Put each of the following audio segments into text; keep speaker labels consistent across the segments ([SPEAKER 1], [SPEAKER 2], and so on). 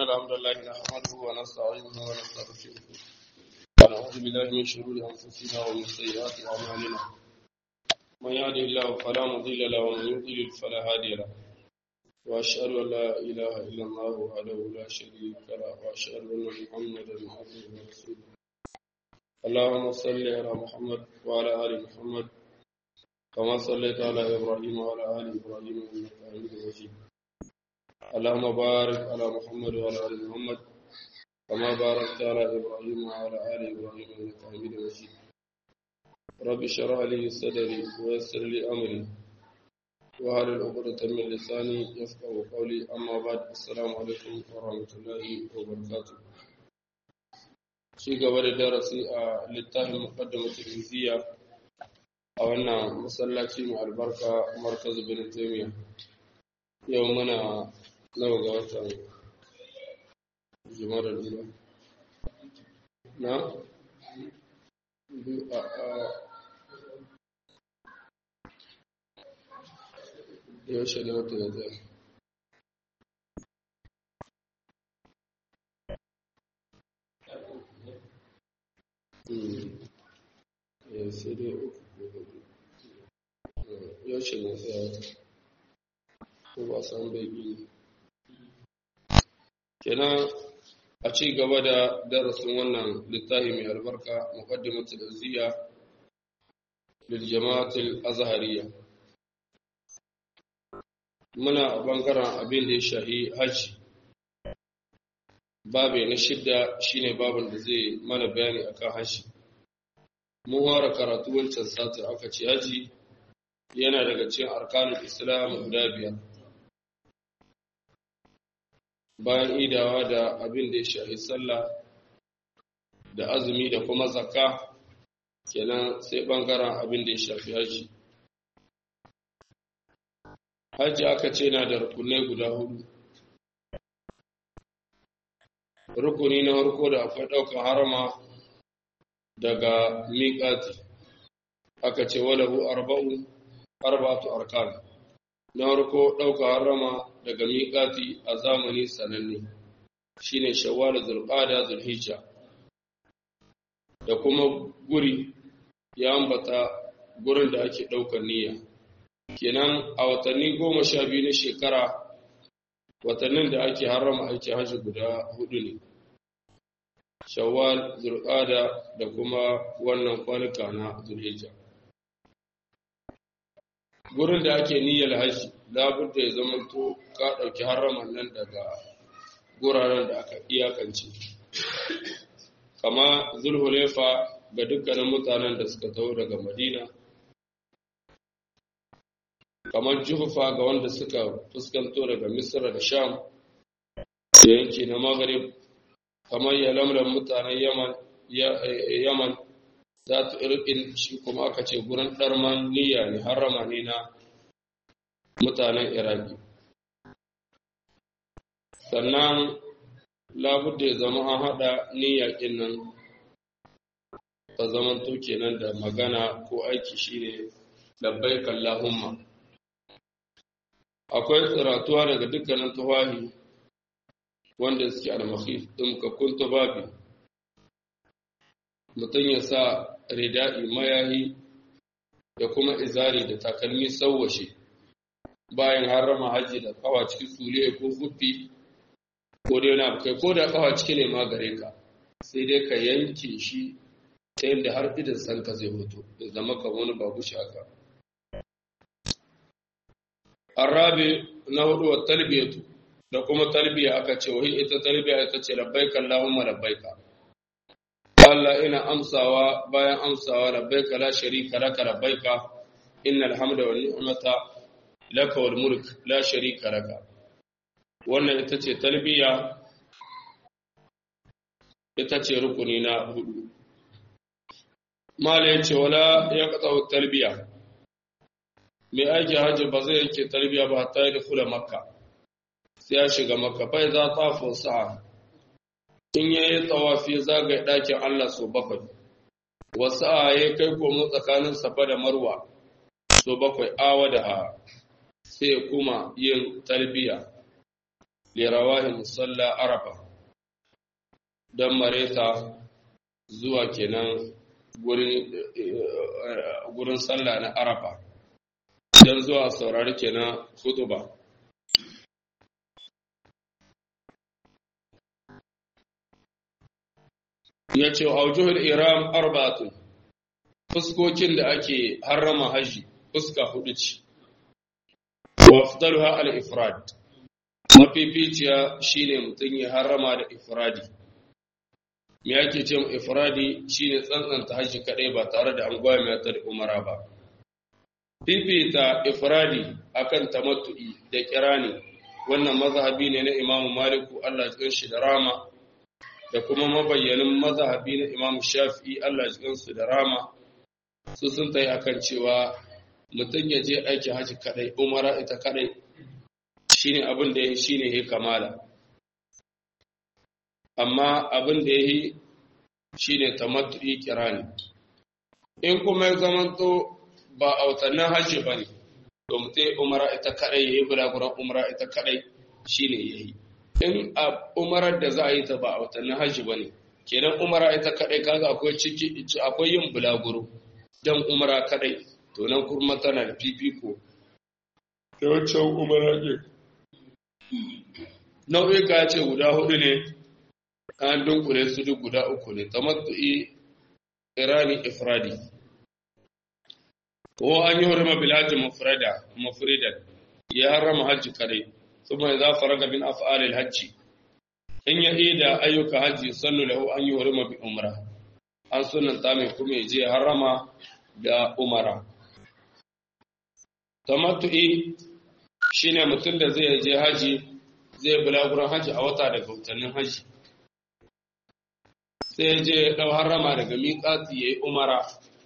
[SPEAKER 1] الحمد لله نحمده ونستعينه ونستغفره ونعوذ بالله من شرور أنفسنا ومن سيئات أعمالنا من يهده الله فلا مضل له ومن يضلل فلا هادي له وأشهد أن لا إله إلا الله وحده لا شريك له وأشهد أن محمدا عبده ورسوله اللهم صل على محمد وعلى آل محمد كما صليت على إبراهيم وعلى آل إبراهيم إنك حميد مجيد اللهم بارك على محمد وعلى آل محمد كما باركت على إبراهيم وعلى آل إبراهيم إنك حميد مجيد رب اشرح لي صدري ويسر لي أمري وهل العقدة من لساني يفقه قولي أما بعد السلام عليكم ورحمة الله وبركاته ci gaba da darasi a littafin muqaddimatul izziya a wannan masallaci mai albarka markaz bin taymiya yau muna nawa ga watan jumada lura na a yaushe ne wata ya zai ya sai dai uku yaushe ne sai wata ko ba san bai biyu kenan a ci gaba da darasin wannan littafi mai albarka muqaddimatul azziya lil jama'atul azhariya muna bangaren abin da ya shahi haji babu na shidda shine babin da zai mana bayani akan haji mun ware karatu wancan sati aka ce haji yana daga cikin arkanul islam guda biyar bayan idawa da abin da ya shahi sallah da azumi da kuma zakka kenan sai bangaren abin da ya shafi haji haji aka ce na da rukunai guda hudu rukuni na harko da akwai ɗaukar harama daga miƙati aka ce walahu arba'u arba'atu arkan na harko ɗaukar harama daga miƙati a zamani sananne shine shawwal zulqada zulhijja da kuma guri ya ambata gurin da ake ɗaukar niyya kenan a watanni goma sha biyu na shekara watannin da ake harama aiki hajji guda hudu ne shawwal zulqada da kuma wannan kwanuka na zulhijja gurin da ake niyyar hajji labudda ya zama to ka ɗauki haraman nan daga guraren da aka iyakance kama zulhulefa ga dukkanin mutanen da suka taho daga madina kamar juhufa ga wanda suka fuskanto daga misra da sham da yanki na maghrib kamar yalamlan mutanen yaman yaman za ta irkin shi kuma aka ce gurin ɗarman niyya ne harama ne na mutanen iraki sannan labudda ya zama an haɗa niyyakin nan ta zaman to kenan da magana ko aiki shine labbaik Allahumma akwai tsiratuwa daga dukkanin tawahi wanda suke almakhif ɗumkakkun tubabi mutum ya sa rida'i mayahi da kuma izari da takalmi sauwashe bayan harama haji da kawa ciki sule ko fuffi ko dai na kai ko da kawa ciki ne ma gare ka sai dai ka yanke shi ta yadda har idan san ka zai hoto ya zama ka wani babu shaka arabi na hudu wa talbiyatu da kuma talbiya aka ce wahi ita talbiya ita ce labbaika allahumma labbaika Allah ina amsawa bayan amsawa labbaika la sharika laka labbaika innal hamda wan ni'mata laka wal mulk la sharika laka wannan ita ce talbiya ita ce rukuni na hudu mala yace wala ya qata talbiya mai aiki hajji ba zai yanke talbiya ba ta yi kula makka sai ya shiga makka bai za ta sa'a in ya yi tsawafi zagaye ɗakin Allah so bakwai, wasu a ya kai komo tsakanin safa da marwa so bakwai awa da ha sai kuma yin talbiya lirawahi musalla arafa don mareta zuwa kenan gurin sallah na arafa don zuwa saurari kenan hutuba ya ce aujuhul iram arba'atun fuskokin da ake harrama haji fuska hudu ce wa afdaluha al-ifrad mafificiya shine mutum ya harrama da ifradi me yake ce mu ifradi shine tsantsanta haji kadai ba tare da an gwaya mai da umara ba fifita ifradi akan tamattu'i da kirani wannan mazhabi ne na imamu maliku Allah ya shi da rama da kuma mabayyanin mazhabi na imamu shafi'i Allah ya su da rama su sun tayi akan cewa mutum ya je aiki haji kadai umara ita kadai shine abin da yake shine ya kamala amma abin da yake shine tamattu'i kirani in kuma ya zamanto ba a watannin hajji ba ne to mutum umara ita kadai ya yi bulaguran umara ita kadai shine ya yi in a umarar da za a yi ta ba a watannin hajji ba ne kenan umara ita kadai kaga akwai ciki akwai yin bulaguro dan umara kadai to nan kuma tana da fifiko da wancan umara ne nau'ika ce guda hudu ne an dunkule su duk guda uku ne tamattu'i irani ifradi ko an yi hurma bilhaji mufrada mufridan ya harrama hajji kare kuma ya zafara ga bin af'alil hajji in ya ida ayyuka hajji sannu lahu an yi hurma bi umra an sunanta mai kuma ya je harrama da umara tamattu'i shine mutum da zai je haji zai bulaguran haji a wata daga watannin haji sai ya je ɗau harrama daga miƙati ya yi umara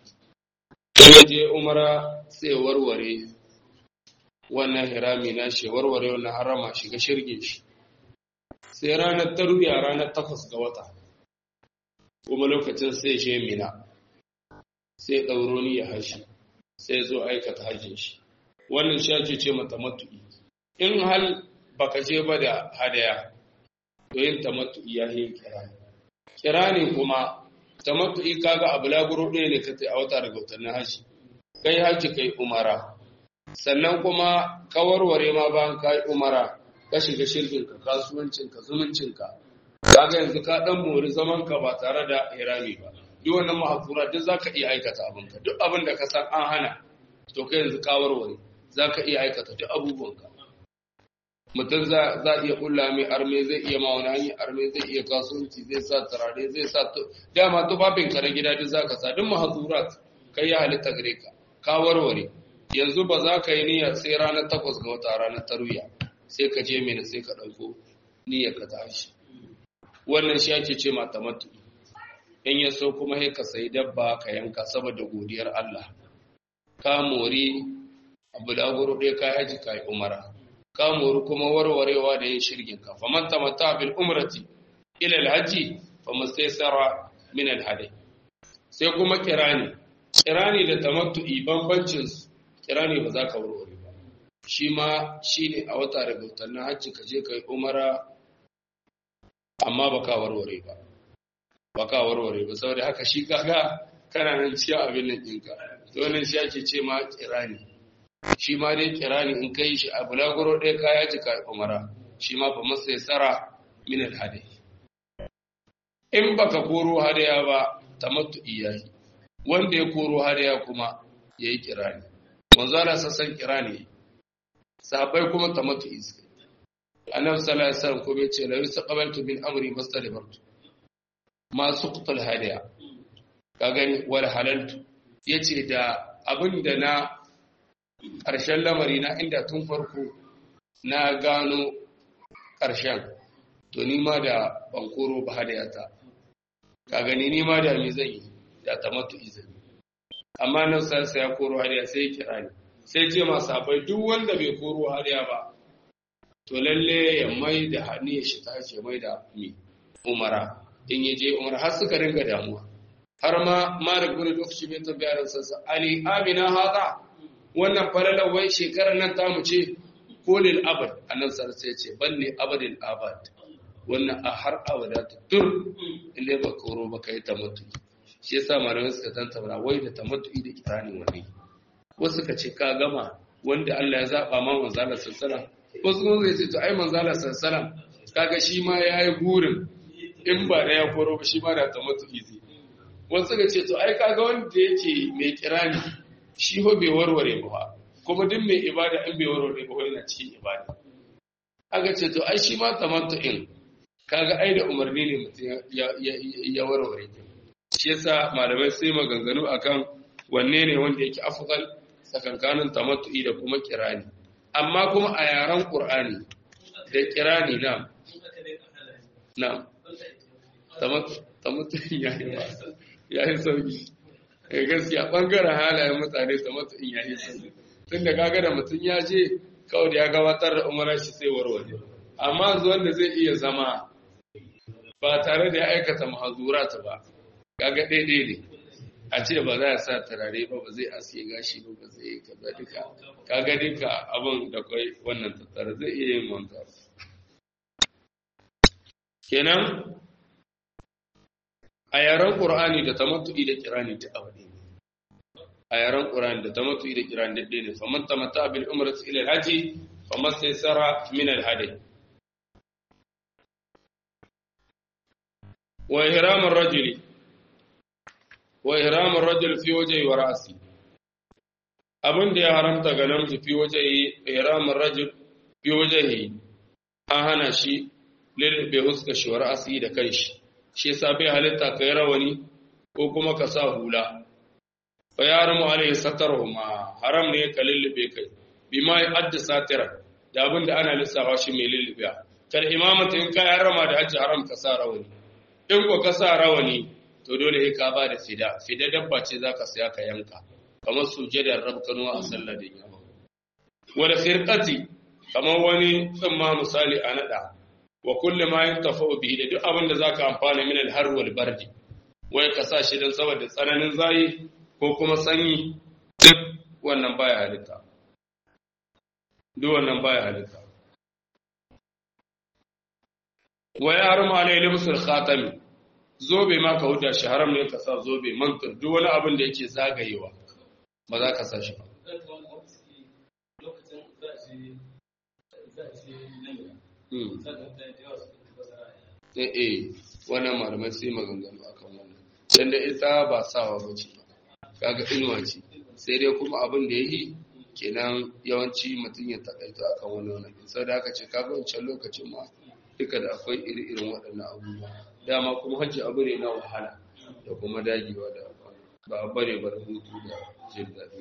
[SPEAKER 1] ya je umara sai warware wannan hirami na shi warware wannan harama shiga shirge shi sai ranar taruya ranar takwas ga wata kuma lokacin sai shi mina sai ɗauro ni ya hashi sai zo aikata hajjin shi wannan shi ake ce mata matu'i in hal baka je ba da hadaya to yin tamattu'i ya yi kirani kirani kuma tamattu'i kaga a bulaguro ɗaya ne ka a wata daga watannin haji kai haji kai umara sannan kuma ka warware ma bayan ka yi umara ka shiga shirginka kasuwancinka zumuncinka kaga yanzu ka dan mori zaman ka ba tare da irami ba duk wannan mahafura duk zaka iya aikata abinka duk abin da ka san an hana to kai yanzu ka warware zaka iya aikata duk abubuwanka mutum za a iya kulla mai arme zai iya ma wani hanyar arme zai iya kasuwanci zai sa turare zai sa dama tufafin ka na gida duk zaka sa duk mahazurat kai ya halitta gare ka ka warware yanzu ba za ka yi niyyar sai ranar takwas ga wata ranar taruya sai ka je mena sai ka ɗauko niyyar ka tashi wannan shi ake ce mata matu in ya so kuma sai ka sayi dabba ka yanka saboda godiyar Allah ka mori abu da guru ɗaya ka haji ka yi umara ka mori kuma warwarewa da yin shirgin ka faman tamata bil umrati ila alhaji famastaysara min alhadi sai kuma kirani kirani da tamattu'i bambancin su kirani ba za ka warware ba shi ma shine a wata daga watannin hajji ka je ka yi umara amma ba ka warware ba ba ka warware ba saboda haka shi kaga kana nan cikin abin nan ɗinka to wannan shi ake ce ma kirani shi ma dai kirani in kai shi a bulaguro ɗaya kaya ji ka umara shi ma fa masa ya tsara min alhadi in baka koro hadaya ba tamattu iyahi wanda ya koro hadaya kuma yayi kirani manzo Allah sassan kirani sahabbai kuma tamattu iska annabi sallallahu alaihi wasallam kuma yace la yustaqbaltu min amri mastadbartu ma suqtal hadaya ka gani wal halaltu yace da abinda na ƙarshen lamari na inda tun farko na gano ƙarshen to ni ma da bankoro ba hadayata ka gani ni ma da me zan yi da tamattu izini amma nan sai ya koro hadaya sai ya kira ni sai ce masu abai duk wanda bai koro hadaya ba to lalle ya mai da hannu ya shi tashi mai da mi umara in ya je umara har suka ringa damuwa har ma mara guri lokaci mai tabbiyar sassa ali amina hada wannan falalar wai shekarar nan ta mu ce ko lil abad annabi sallallahu alaihi ce balli abadil abad wannan a har abada ta tur inda ba koro ba kai tamattu shi yasa malamai suka tantauna wai da tamattu da kirani wani wasu ka ce ka gama wanda Allah ya zaba ma manzala sallallahu wasu kuma zai ce to ai manzala sallallahu kaga shi ma yayi gurin in ba da ya koro ba shi ma da tamattu zai wasu ga ce to ai kaga wanda yake mai kirani shi ho bai warware ba kuma duk mai ibada in bai warware ba yana cikin ibada aka ce to ai shi ma tamattu'in kaga ai da umarni ne mutum ya warware ta shi yasa malamai sai maganganu akan wanne ne wanda yake afdal tsakankanin tamattu'i da kuma kirani amma kuma a yaren qur'ani da kirani na na tamattu'in ya yi ba ya yi sauki gaskiya ɓangaren halayen mutane ta in ya yi sauki tun da kaga da mutum ya je kawai da ya gabatar da umarar shi sai warware amma zuwan da zai iya zama ba tare da ya aikata mahazurata ba kaga daidai ne a ce ba za a sa turare ba ba zai aske gashi ba ba zai kaza duka kaga duka abin da kai wannan tattara zai iya yin wanka kenan a yaren ƙur'ani da tamattu'i da kirani ta abu ne a yaren ƙur'ani da tamattu'i da kirani da ɗaya ne faman tamatta bil umrati ila al-haji faman saysara min al-hadi wa ihram ar-rajuli wa ihram ar-rajul fi wajhi wa ra'si abin da ya haramta ga namiji fi wajhi ihram ar-rajul fi wajhi an hana shi lil bi huska shi wa ra'si da kai shi shi yasa bai halitta ka yi rawani ko kuma ka sa hula fa yaramu alaihi satarhuma haram ne ka lullube kai bima ya adda satira da abin da ana lissafa shi mai lullube kal imamata in ka yarama da hajji haram ka sa rawani in ko ka sa rawani to dole sai ka ba da fida fida dabba ce zaka saya ka yanka kamar sujadar rabkanu a sallar da yamma wal khirqati kamar wani tsimma misali a nada wa kulli ma yantafa'u bihi da duk abin da zaka amfana min al-har wal bardi wai ka sa shi dan saboda tsananin zayi ko kuma sanyi duk wannan baya halitta duk wannan baya halitta wa ya harma alai libsul khatami zobe ma ka huda shi haram ne ka sa zobe mantar duk wani abin da yake zagayewa ba za ka sa shi ba eh eh wannan malamai sai maganganu akan wannan dan da ita ba sawa bace kaga inuwa ce sai dai kuma abin da yayi kenan yawanci mutum ya takaita akan wani wannan sai da aka ce kaga wancan lokacin ma duka da akwai iri-irin waɗannan abubuwa dama kuma hajji abu ne na wahala da kuma dagewa da ba a bare ba da hutu da jin daɗi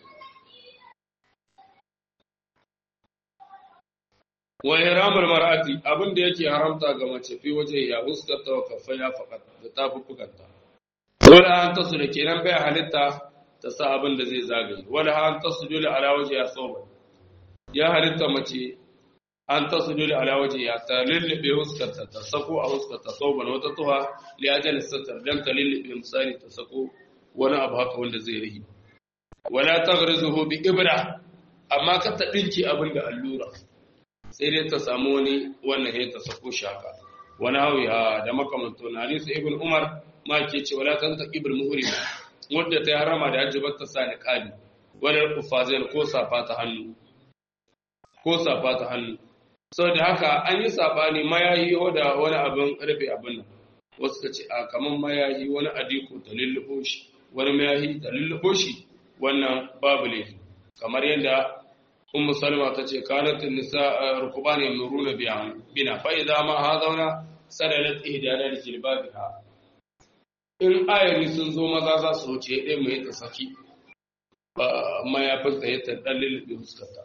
[SPEAKER 1] wa ihramul mar'ati abin da yake haramta ga mace fi waje ya huskata wa kafaya faqat da tafuffukanta wala an tasu da kenan bai halitta ta sa abin da zai zagaye wala an tasu dole ala waje ya soba ya halitta mace an tasu dole ala waje ya ta lullube huskarta ta sako a huskarta soban wata tuha li ajal satar dan ta lullube misali ta sako wani abu haka wanda zai rihi wala taghrizuhu bi ibra amma ka ta dinki abin da allura sai dai ta samu wani wannan ya ta sako shaka wani hawi da makamanto na hadisi ibn umar ma ke ce wala tan taqibul muhrim wanda ta harama da hajji ta sa ni qali wala kufazain ko safa ta hannu ko safa ta hannu saboda haka an yi sabani mayayi da wani abin rufe abin nan wasu ka ce a kaman mayayi wani adiko ta lullubo shi wani mayayi ta lullubo shi wannan babu laifi kamar yadda ummu salma ta ce kanatun nisa rukuban yamuruna bina fa idza ma hadawna sadalat ihdana li jilbabiha in ayari sun zo maza za su wuce ɗaya mai ta saki mayafin ta ya ɗan lulluɓe fuskarta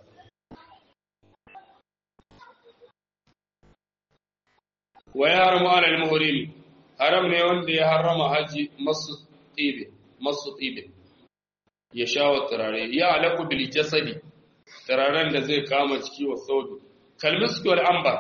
[SPEAKER 1] wa ya haramu ala al-muhrim haram ne wanda ya harama haji masu tibe masu tibe ya sha wa turare ya alaku bil jasadi turaren da zai kama ciki wa saudu kalmiski wal ambar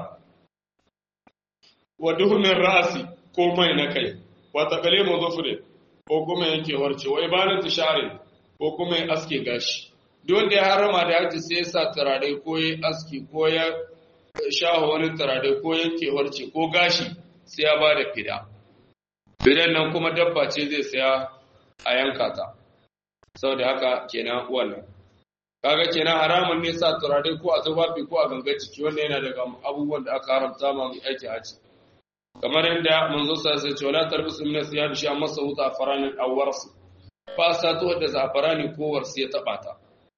[SPEAKER 1] wa duhunin rasi ko mai na kai wa taqlimu dhufri ko kuma yake warce wa ibanatu sha'ri ko kuma ya aske gashi duk wanda ya harama da haji sai ya sa turare ko ya aski ko ya shaho wani turare ko yanke warce ko gashi sai ya bada fida fidan nan kuma dabba ce zai saya a yanka ta saboda haka kenan wannan kaga kenan haramun ne sa turare ko a tufafi ko a gangar jiki wanda yana daga abubuwan da aka haramta ma mai aiki haji kamar yadda manzo sa sai ce wala tarbisu min asiyab shi amma sa huta faranin awwarsu fa sa to da zafarani ko warsi ya taba ta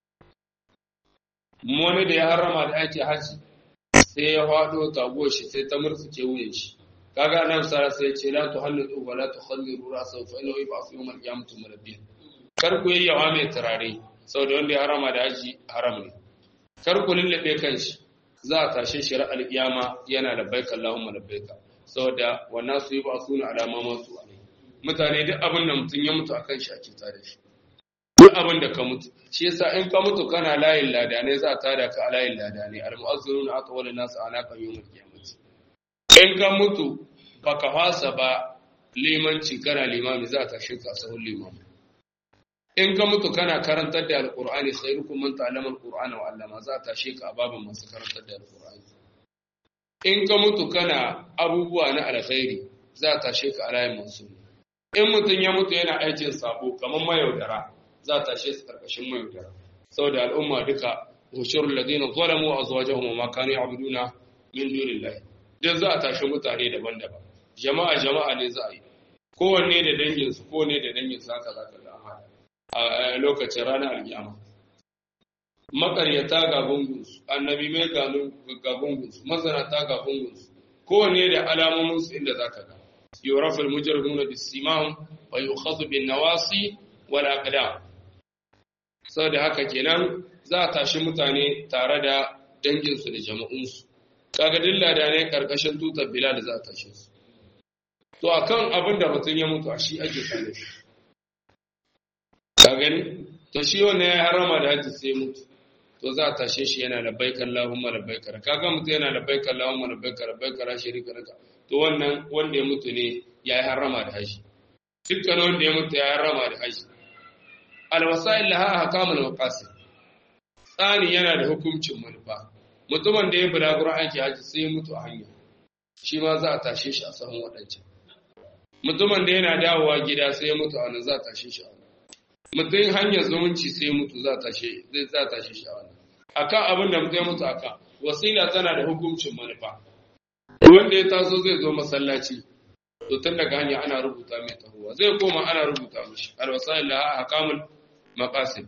[SPEAKER 1] wani da ya harama da aiki haji sai ya fado taguwar shi sai ta murtsuke wuyan shi kaga nan sa sai ce la tuhallu wa la tukhalliru ra'sahu fa innahu yub'athu yawm al-qiyamati murabbiyan kar ku yi yawa mai turare saboda wanda ya harama da haji haram ne kar ku lullube kanshi za a tashe shi ra'al kiyama yana da baika Allahumma labbaika saboda wannan su yi ba su na alama masu alai mutane duk abin da mutum ya mutu akan shi ake tada shi duk abin da ka mutu shi yasa in ka mutu kana layin ladanai za a tada ka a layin ladanai al-mu'azziruna atwal nas anaka yawmul qiyamati in ka mutu baka fasa ba limanci kana limami za a tashe ka sahun limami in ka mutu kana karantar da alkur'ani khairukum man ta'allama alqur'ana wa 'allama za ta tashe ka a babin masu karantar da alkur'ani in ka mutu kana abubuwa na alkhairi za ta tashe ka a layin masu in mutum ya mutu yana aikin sabo kamar mayaudara za ta tashe su karkashin mayaudara saboda al'umma duka hushurul ladina zalamu azwajahum wa ma kanu ya'buduna min dunillahi duk za a tashi mutane daban-daban jama'a jama'a ne za a yi kowanne da danginsu kowanne da danginsu haka za ka ga a lokacin ranar alkiyama makaryata ga gungunsu annabi mai ga gungunsu mazanata ga gungunsu kowanne da alamominsu inda za ka ga yorafin mujarruna da simahun wa yi ukhazu bin nawasi wal aqdam saboda haka kenan za a tashi mutane tare da danginsu da jama'unsu kaga dilla da ne karkashin tutar bilal za a tashi su to akan abin da mutum ya mutu a shi ake sane shi ka gani to shi wannan ya harama da haji sai mutu to za a tashe shi yana labbaika Allahumma labbaika kaga mutu yana labbaika Allahumma labbaika labbaika la sharika laka to wannan wanda ya mutu ne ya yi harama da haji dukkan wanda ya mutu ya yi harama da haji alwasail laha ahkamul maqasid tsani yana da hukuncin manufa mutumin da ya bulaguro aiki haji sai ya mutu a hanya shi ma za a tashe shi a sahun waɗancan mutumin da yana dawowa gida sai ya mutu a wannan za a tashe shi a wannan mutum hanyar zumunci sai mutu za ta shi zai za ta shi shawara akan abin da mutum ya mutu aka wasila tana da hukuncin manufa wanda ya taso zai zo masallaci to tun daga hanya ana rubuta mai tahowa zai koma ana rubuta mishi alwasail laha ahkamul maqasid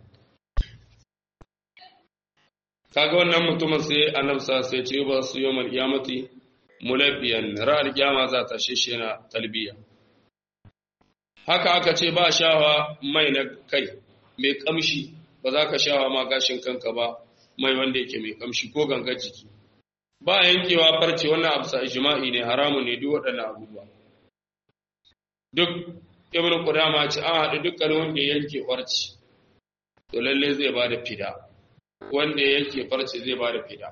[SPEAKER 1] kaga wannan mutumin sai annabi sa sai ce ba su yawmal qiyamati mulabbiyan ra'al qiyama za ta shi yana talbiya haka aka ce ba shawa mai na kai mai kamshi ba za ka shawa ma gashin kanka ba mai wanda yake mai kamshi ko gangar jiki ba yankewa farce wannan abu sa ijma'i ne haramun ne duk waɗannan abubuwa duk ibnu qudama ce an haɗu dukkan wanda ya yanke farce to lalle zai ba da fida wanda ya yanke farce zai ba da fida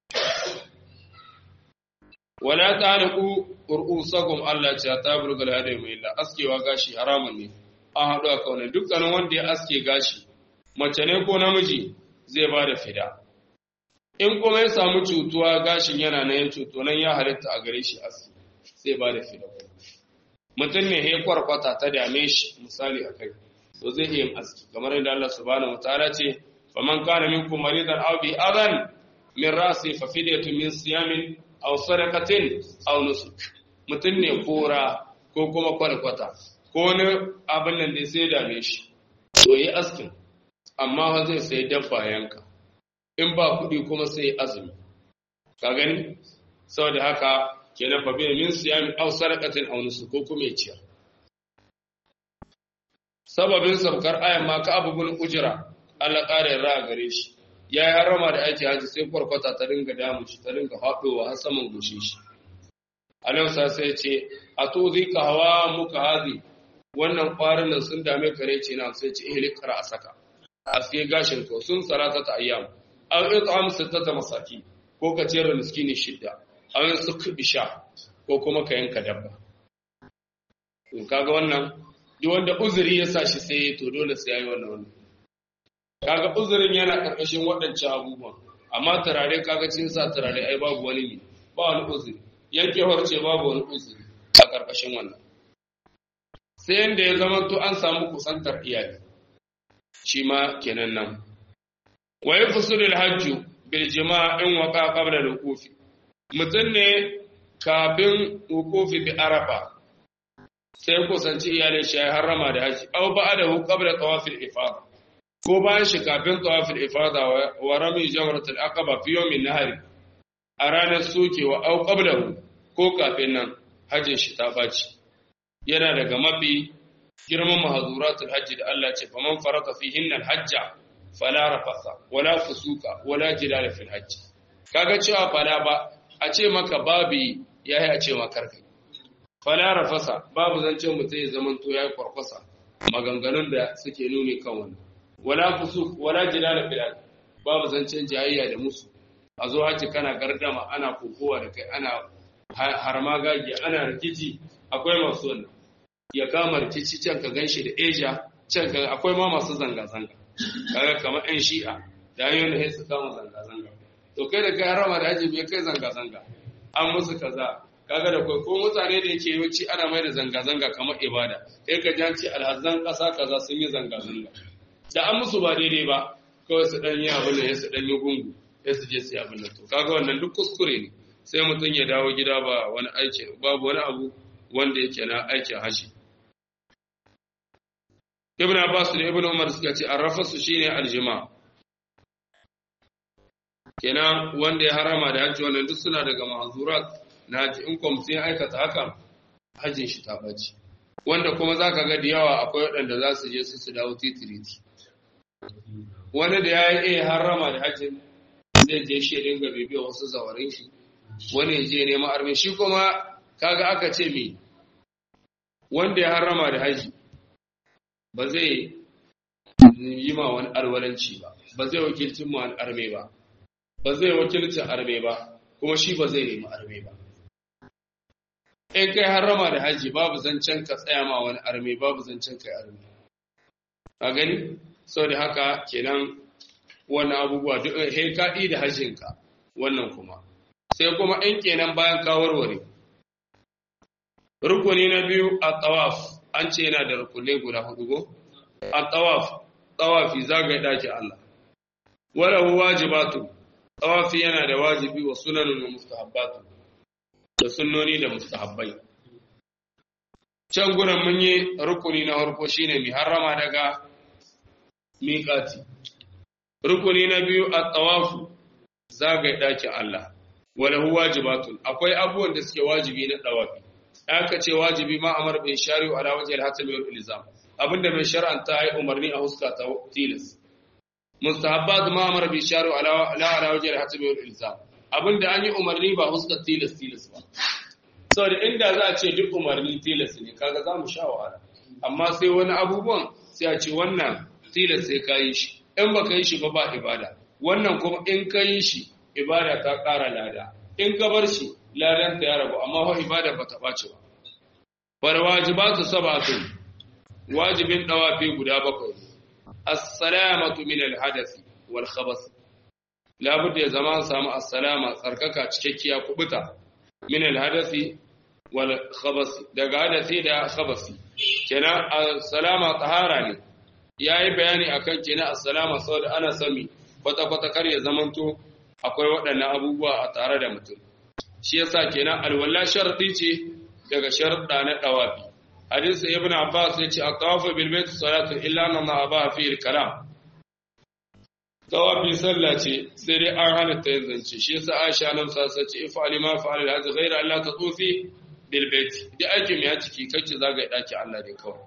[SPEAKER 1] wala ta'riqu ru'usakum Allah ce ta burgal hadai mai illa askewa gashi haramun ne an haɗu a kaunar dukkanin wanda ya aske gashi mace ne ko namiji zai ba da fida in kuma ya samu cutuwa gashin yana na yin cuto nan ya halitta a gare shi aski zai ba da fida mutum ne ya kwarkwata ta dame shi misali a kai to zai iya yin aski kamar yadda Allah subhanahu wataala ce faman kana minkum maridan aw bi adan min rasi fa fidyatun min siyamin aw sadaqatin aw nusuk mutum ne kora ko kuma kwalkwata ko wani abin nan da sai dame shi to yi askin amma ba zai sai dabba yanka in ba kuɗi kuma sai azumi ka gani saboda haka kenan fa bi min siyami aw sadaqatin aw nusuk ko kuma ya ciyar sababin sabkar ayan ma ka abubun ujira Allah ƙara yarda gare shi ya yi harama da aiki haji sai kwarkwata ta dinga damu shi ta dinga haɗowa har saman gushe shi anan sa sai ce a to zai ka hawa muka hazi wannan ƙwarin nan sun dame kare ce na sai ce ihli kara a saka a sai gashin ka sun salata ta ayyam an yi ta'am sittata masaki ko ka ciyar da miskini shidda an yi suk bisha ko kuma ka yanka dabba in kaga wannan duk wanda uzuri ya sa shi sai to dole sai yayi wannan wannan kaga uzurin yana karkashin waɗancan abubuwan amma turare kaga cikin sa turare ai babu wani ne ba wani uzuri yankewar ce babu wani uzuri a karkashin wannan sai yanda ya zama to an samu kusantar iyali shi ma kenan nan wa yafsulul hajju bil jima'in waqa qabla al-wuqufi mutun ne kafin wuqufi bi arafa sai kusanci iyalin shi ya harrama da haji aw ba'dahu qabla tawaf al-ifada ko bayan shi kafin tawaf al-ifada wa rami jamrat al-aqaba fi yawm an-nahr a ranar sokewa aw qablahu ko kafin nan hajjin shi ta baci yana daga mafi girman mahazuratul hajji da Allah ce faman faraka fihinna al-hajja fala rafasa wala fusuka wala jidala fil hajji kaga cewa fala ba a ce maka babi yayi a ce maka karkai fala rafasa babu zancen mutum ya zaman to yayi kwarkwasa maganganun da suke nuni kan wannan wala fusuk wala jidala fil hajji babu zancen jayayya da musu a zo hajji kana gardama ana kokowa da kai ana harma gagi ana rikici akwai masu wannan ya kama rikici can ka ganshi da Asia can ka akwai ma masu zanga zanga kaga kamar ɗan shi'a da hanyoyin da su kama zanga zanga to kai da kai harama da haji bai kai zanga zanga an musu kaza kaga da kai ko mutane da yake yawanci ana mai da zanga zanga kamar ibada kai ka janci alhazan ƙasa kaza sun yi zanga zanga da an musu ba daidai ba kawai su ɗan yi abin da ya su ɗan yi gungu ya su je su yi abin da to kaga wannan duk kuskure ne sai mutum ya dawo gida ba wani aiki babu wani abu wanda yake na aikin haji ibn abbas da ibn umar suka ce arrafasu shine aljima kenan wanda ya harama da hajji wannan duk suna daga mahzurat na haji in kuma sai aikata haka hajjin shi ta baci wanda kuma zaka ga da yawa akwai waɗanda za su je su su dawo titiriti wani da ya yi harama da hajjin zai je shi ya dinga bibiya wasu zawarin shi wani ya je neman arme shi kuma kaga aka ce me wanda ya harama da haji ba zai yi ma wani alwalanci ba ba zai wakilcin ma wani arme ba ba zai wakilcin arme ba kuma shi ba zai nemi arme ba in kai harama da haji babu zancen ka tsaya ma wani arme babu zancen kai arme a gani sau da haka kenan wannan abubuwa duk he kaɗi da hajjinka wannan kuma sai kuma in kenan bayan ka warware rukuni na biyu a tawaf an ce yana da rukunai guda hudu go a tawaf tawafi zagaye daki Allah wala wajibatu tawafi yana da wajibi wa sunanun wa mustahabbatu da sunnoni da mustahabbai can gurin mun yi rukuni na farko shine mi harrama daga miƙati rukuni na biyu a tawafu zagaye daki Allah wala wajibatun akwai abubuwan da suke wajibi na tawafi aka ce wajibi ma amar bin shari'u ala wajhi al-hatam wal ilzam abinda mai shar'anta ai umarni a huska ta tilas mustahabbat ma amar bin shari'u ala la ala wajhi al-hatam wal ilzam abinda an yi umarni ba huska tilas tilas ba saboda inda za a ce duk umarni tilas ne kaga za mu sha wahala amma sai wani abubuwan sai a ce wannan tilas sai ka yi shi in ba ka yi shi ba ba ibada wannan kuma in ka yi shi ibada ta ƙara lada in ka bar shi ladanta ya rabu amma wa ibada ba ta ɓace ba wal wajibatu sab'atun wajibin dawafi guda bakwai as-salamatu min al-hadath wal khabath labudda ya zama samu as-salama tsarkaka cikakkiya kubuta min al-hadath wal khabath daga hadathi da khabathi kenan as-salama tahara ne yayi bayani akan kenan as-salama saboda ana sami kwata kwata kar ya zamanto akwai waɗannan abubuwa a tare da mutum shi yasa kenan alwala sharadi ce daga sharuɗa na dawafi hadisi ibn abbas yace at-tawafu bil bayt salatu illa anna ma abaha fi al-kalam tawafi sallah ce sai dai an hana ta yin zance shi yasa aisha nan sa sace ifali ma fa'al al-hajj ghayra alla tatufi bil bayt da aikin ya ciki kake zagaye daki Allah dai kawai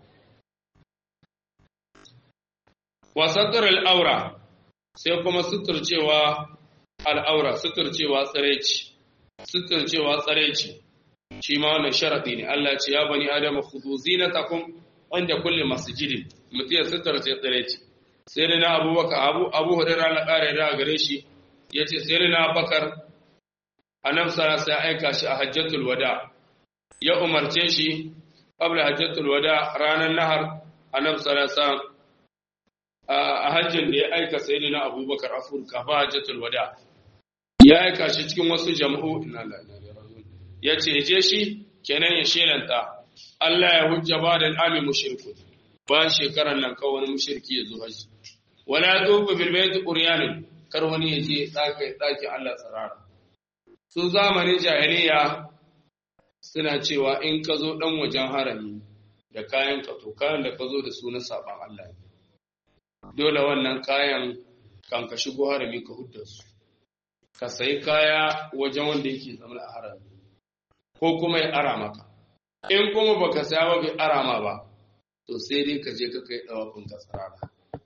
[SPEAKER 1] wa satr al-awra sai kuma suturcewa al-awra suturcewa tsareci suturcewa tsareci shi ma wannan sharadi ne Allah ya ce ya bani adama khudhu zinatakum inda kulli masjidin mutiya suturce tsareci sai da na abubakar abu abu hurairah na kare da gare shi yace sai da na bakar annabi sallallahu alaihi aika shi a hajjatul wada ya umarce shi qabla hajjatul wada ranar nahar annabi sallallahu alaihi a hajjin da ya aika sai na abubakar afurka ba hajjatul wada ya aika shi cikin wasu jama'u ya ce je shi kenan ya shelanta Allah ya hujja ba da al'ami mushriku ba shekaran nan kawai wani mushriki ya zo haji wala tufu bil bayt uryanin kar wani ya je daki daki Allah tsarara su zamanin jahiliya suna cewa in ka zo dan wajen harami da kayan ka to kayan da ka zo da su na saban Allah ne dole wannan kayan kan ka shigo harami ka hudda su ka sayi kaya wajen wanda yake zama a harami ko kuma ya ara maka in kuma baka saya ba bai ara ma ba to sai dai ka je ka kai dawafin ka tsarara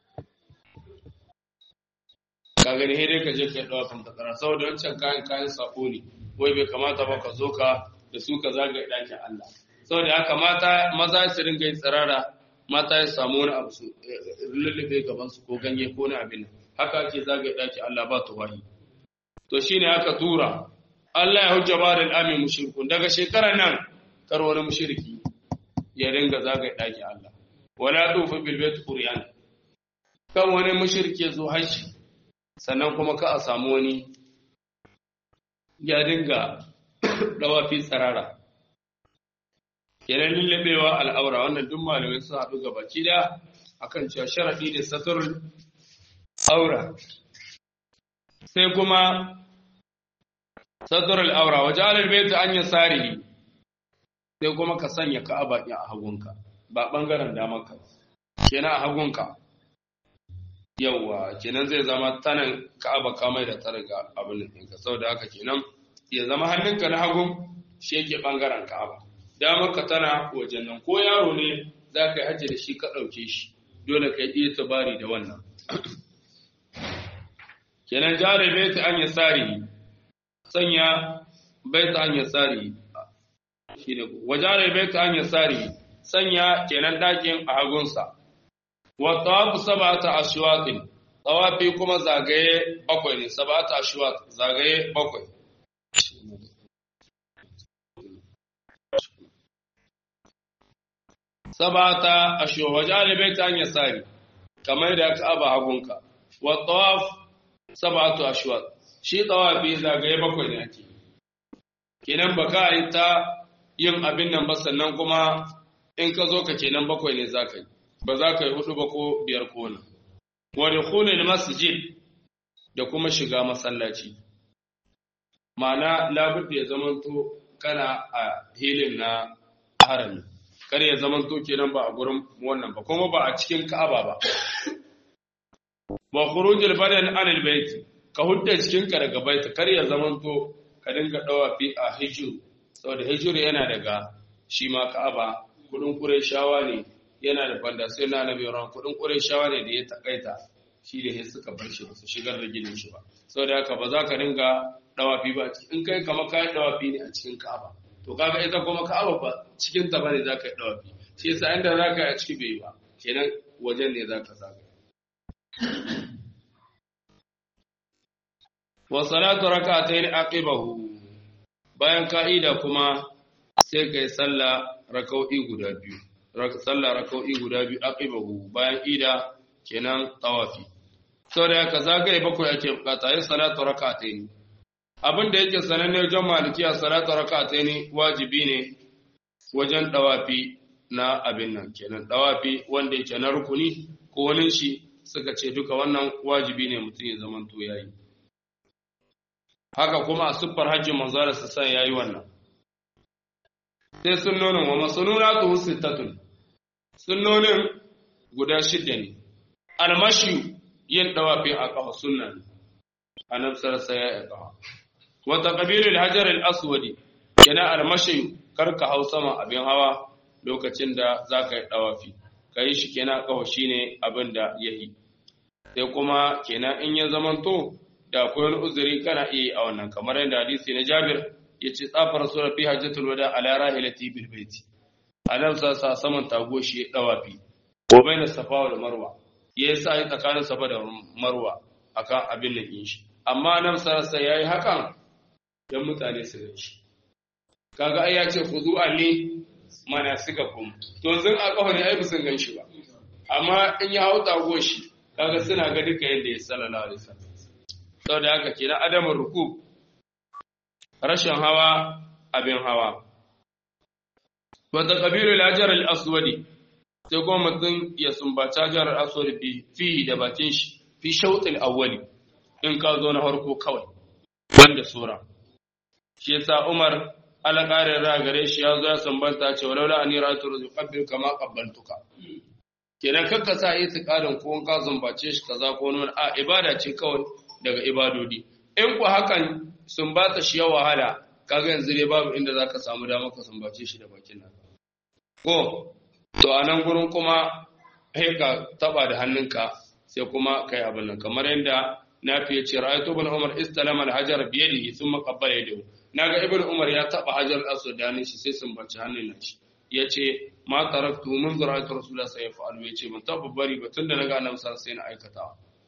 [SPEAKER 1] ka gani sai dai ka je kai dawafin ka tsarara saboda wancan kayan kayan sako ne wai bai kamata ba ka zo ka da su ka zagaye ɗakin Allah saboda haka mata maza su ringa yin tsirara mata ya samu wani abu su lullube gaban su ko ganye ko na abin haka ake zagaye ɗakin Allah ba tuwahi to shine aka tura Allah ya hujja ba da al'amin mushrikun daga shekarar nan kar wani mushriki ya ringa zagaye ɗakin Allah wala tufu bil bait qur'an kan wani mushriki zo haji sannan kuma ka a samu wani ya dinga dawafi tsarara kenan lullabewa al'aura wannan duk malamai sun haɗu gaba da akan cewa sharaɗi ne saturul aura sai kuma saturul aura waje alalbaita an yi tsari sai kuma ka sanya ka'aba ɗin a hagunka ba ɓangaren damanka kenan a hagunka yauwa kenan zai zama tanan ka'aba kamai da ta riga abin ɗinka saboda haka kenan ya zama hannunka na hagun shi yake ɓangaren ka'aba damarka tana wajen nan ko yaro ne za ka yi hajji da shi ka ɗauke shi dole ka yi tabari da wannan kenan jare baita an yasari sanya baita an yasari shi ne wajare baita an yasari sanya kenan ɗakin a hagunsa wa tawafu sab'ata ashwaqin tawafi kuma zagaye bakwai ne sab'ata ashwaq zagaye bakwai sab'ata ashwaq wajare baita an yasari kamar da ka aba hagunka wa tawaf sab'atu ashwaq shi tawafi zagaye bakwai ne ake kenan baka yi ta yin abin nan ba sannan kuma in ka zo ka kenan bakwai ne za ka yi ba za ka yi hudu ba ko biyar ko nan wa dukhulul masjid da kuma shiga masallaci ma'ana labudda ya zamanto kana a hilin na harami kar ya zamanto kenan ba a gurin wannan ba kuma ba a cikin ka'aba ba wa khurujul badan anil bait ka hudda cikin ka daga bait kar ya zamanto ka dinga dawafi a hijru saboda hijru yana daga shi ma ka'aba kudin qurayshawa ne yana da banda sai na nabi ran kudin qurayshawa ne da ya takaita shi da sai suka bar shi su shigar da gidan shi ba saboda haka ba za ka dinga dawafi ba in kai kamar kai dawafi ne a cikin ka'aba to kaga ita kuma ka'aba ba cikin ta bane za ka yi dawafi shi yasa inda za ka yi a ciki bai ba kenan wajen ne za ka zaga wa salatu rak'atayn aqibahu bayan ka'ida kuma sai kai sallah rak'o'i guda biyu sallah rak'o'i guda biyu aqibahu bayan ida kenan tawafi saboda haka zagaye bakwai ake bukata yin salatu rak'atayn abin da yake sananne wajen malikiya salatu rak'atayn wajibi ne wajen dawafi na abin nan kenan dawafi wanda yake na rukuni ko wani shi suka ce duka wannan wajibi ne mutum ya zamanto yayi haka kuma a siffar hajjin manzara su san yayi wannan sai sunnonin wa masununatu sittatun sunnonin guda shida ne almashi yin dawafi a kafa sunna ne annabi sallallahu alaihi wasallam wa taqbilul hajar al-aswadi yana almashi karka hau sama abin hawa lokacin da zaka yi dawafi kai shi kenan kafa shine abin da yayi sai kuma kenan in ya zamanto da akwai wani uzuri kana iya a wannan kamar yadda hadisi na Jabir yace tsafar sura fi hajjatul wada ala rahilati bil baiti anan sa sa saman tago shi ya dawafi ko baina safa wal marwa ya sa yi tsakanin safa da marwa akan abin nan yin shi amma nan sarasa yayi hakan dan mutane su gani shi kaga ai ya ce khudu anni manasikakum to yanzu a kafa ne ai bisan gan shi ba amma in ya hau tago shi kaga suna ga duka yadda ya sallallahu alaihi wasallam saboda haka kenan adamun ruku rashin hawa abin hawa wata kabilu lajar al-aswadi sai kuma mutum ya sumbaci hajar al-aswadi bi fi da bakin shi fi shautil awwali in ka zo na farko kawai wanda sura shi yasa Umar alƙarin ra gare shi ya zo ya sambanta ce walaula ani ratu ruzuqabbil kama qabbaltuka kenan kakka sa itiqadin ko in ka sumbace shi kaza ko wani a ibada ce kawai daga ibadodi in ku hakan sumbata shi ya wahala kaga yanzu dai babu inda zaka samu dama ka sumbace shi da bakin nan ko to a nan gurin kuma sai ka taba da hannunka sai kuma kai abin nan kamar yadda nafi ya ce ra'aytu ibn umar istalama al-hajar bi yadihi thumma qabbala yadahu naga ibn umar ya taba hajar aswad da hannun shi sai sumbace hannun nan shi yace ma taraktu min ra'aytu rasulullah sallallahu alaihi wasallam yace ban taba bari ba tunda naga annabi sallallahu sai na aikata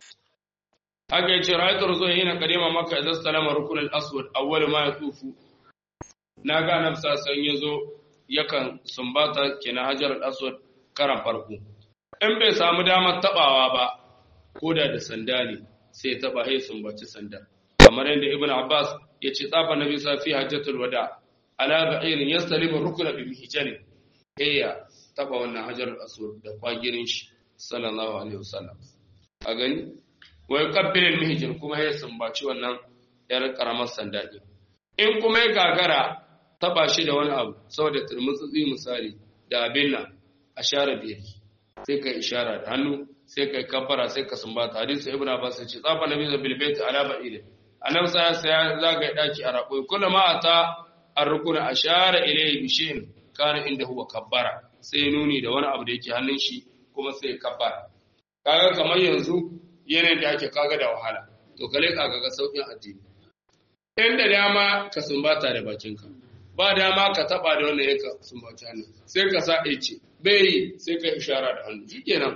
[SPEAKER 1] haka yace ra'aytu rasulullah yana kadima maka idan salama rukun al-aswad awwal ma yatufu naga annabi sallallahu alaihi yazo yakan sumbata kenan hajar al-aswad karan farko in bai samu damar tabawa ba ko da da sanda ne sai taba hai sumbaci sanda kamar yadda ibn abbas ya ce tsafa nabi sa fi hajjatul wada ala ba'irin yastalimu rukuna bi mihjani heya taba wannan hajar al-aswad da kwagirin shi sallallahu alaihi wasallam a gani wa yuqabbil al-mihjan kuma ya sumbaci wannan yar karamar sanda din in kuma ya gagara taba shi da wani abu saboda turmutsi misali da abin nan a share biyar sai ka ishara da hannu sai ka kafara sai ka sumbata hadisi ibn abbas ya ce tsafa nabi da bil bait ala ba'id annabi sai ya zaga daki a rako kullu ma ata ar-rukun ashara ilayhi bi shay'in kana inda huwa kabbara sai nuni da wani abu da yake hannun shi kuma sai kabbara kaga kamar yanzu yanayin da ake kaga da wahala to kale kaga ga saukin addini inda dama ka sumbata da bakinka ba dama ka taba da wannan yanka sumbaci hannu sai ka sa ce bai sai ka ishara da hannu shikenan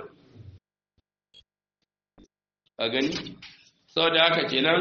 [SPEAKER 1] a gani saboda haka kenan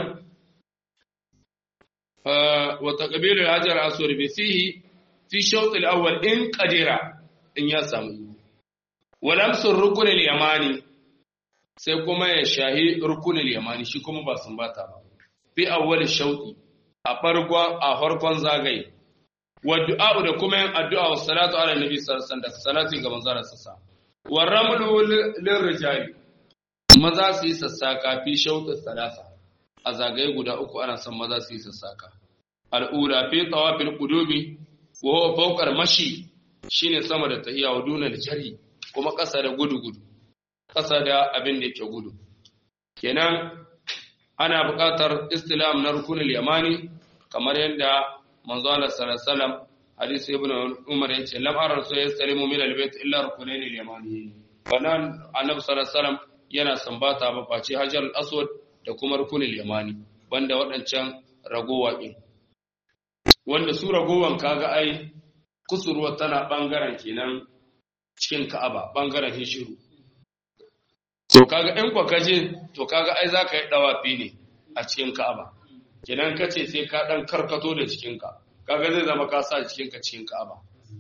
[SPEAKER 1] wa taqbilu al-hajar aswad bi fihi fi shawt al-awwal in qadira in ya samu wa lamsu rukun al-yamani sai kuma ya shahi rukun al-yamani shi kuma ba sumbata ba fi awwal shawti a farkon a farkon zagaye wa du'a da kuma yin addu'a wa salatu ala nabi sallallahu alaihi wasallam salati ga manzon sa wa ramlu lirrijali maza su yi sassaka fi shauƙi salasa a zagaye guda uku ana son maza su yi sassaka al'ura fi tawafil qudumi wa huwa fawqal mashi shine sama da tahiya wa dunal jari kuma ƙasa da gudu gudu ƙasa da abin da yake gudu kenan ana buƙatar istilam na rukunul yamani kamar yadda manzo Allah sallallahu alaihi wasallam hadisi ibn umar yace lam ara rasul yastalimu min albayt illa rukunayn al-yamani wannan annabi sallallahu alaihi wasallam yana sambata ba face hajar al-aswad da kuma rukunul yamani banda waɗancan ragowa din wanda su ragowan kaga ai kusurwa tana bangaren kenan cikin Ka'aba bangaren hishiru to kaga in kwa kaje to kaga ai zaka yi dawafi ne a cikin Ka'aba kenan kace sai ka dan karkato da cikinka kaga zai zama ka sa cikinka cikin Ka'aba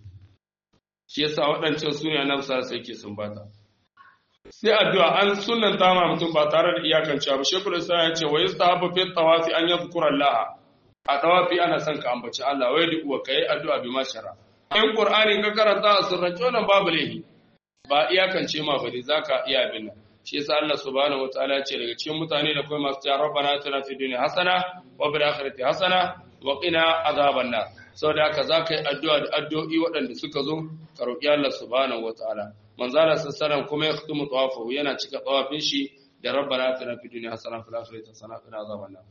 [SPEAKER 1] shi yasa waɗancan sune annabi sallallahu alaihi wasallam sumbata sai addu'a an sunnan ta ma mutum ba tare da iyakancewa ba shekul islam ya ce wa yustahabu fi tawafi an yadhkura Allah a tawafi ana son ka ambaci Allah wai duk wa kai addu'a bi mashara in qur'ani ka karanta a sirrance wannan babu laifi ba iyakance ma bane zaka iya bin nan shi yasa Allah subhanahu wataala ce daga cikin mutane da kuma masu cewa rabbana atina fid dunya hasana wa fil akhirati hasana wa qina azaban nar saboda haka zaka yi addu'a da addu'o'i waɗanda suka zo ka roki Allah subhanahu wataala manzo Allah sallallahu kuma ya khutmu tawafu yana cika tawafin shi da rabbana atina fid dunya hasana wa fil akhirati hasana wa qina azaban nar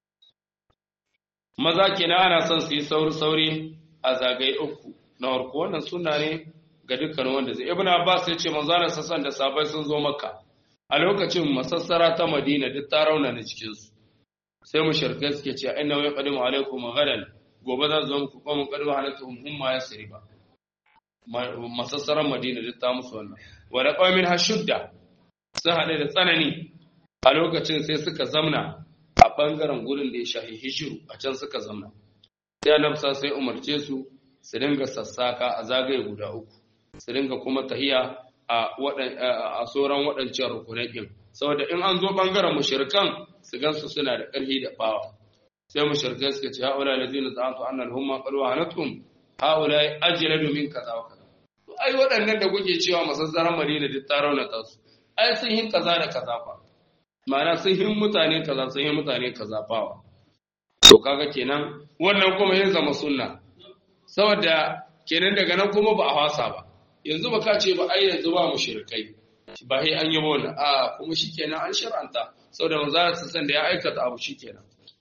[SPEAKER 1] maza kenan ana son su yi sauri sauri a zagaye uku na farko wannan sunna ne ga dukkan wanda zai ibnu abbas ya ce manzo Allah sallallahu da sabai sun zo makka a lokacin masassara ta madina duk ta rauna na cikinsu sai mu shirkai suke ce inna wai qadimu alaikum gadan gobe za zo muku kuma qadimu alaikum umma yasriba masassaran madina duk ta musu wannan wa da qawmin hashudda sun hade da tsanani a lokacin sai suka zamna a bangaren gurin da ya shahi hijiru a can suka zamna sai annabi sai umarce su su dinga sassaka a zagaye guda uku su dinga kuma tahiya a sauran waɗancan rukunai ɗin saboda in an zo bangaren mushrikan su gansu suna da ƙarfi da bawa sai mushrikai suka ce haula ladina za'antu anna al-humma qad wahanatum haula ajladu min kaza wa kaza ai waɗannan da kuke cewa masassaran Madina duk ta raunata su ai sun hin kaza da kaza fa ma'ana sun hin mutane kaza sun hin mutane kaza fawa to kaga kenan wannan kuma yin zama sunna saboda kenan daga nan kuma ba a wasa ba yanzu ba ka ce ba ai yanzu ba mu shirkai ba sai an yi wannan a kuma shikenan an shar'anta saboda manzo sa san da ya aikata abu shikenan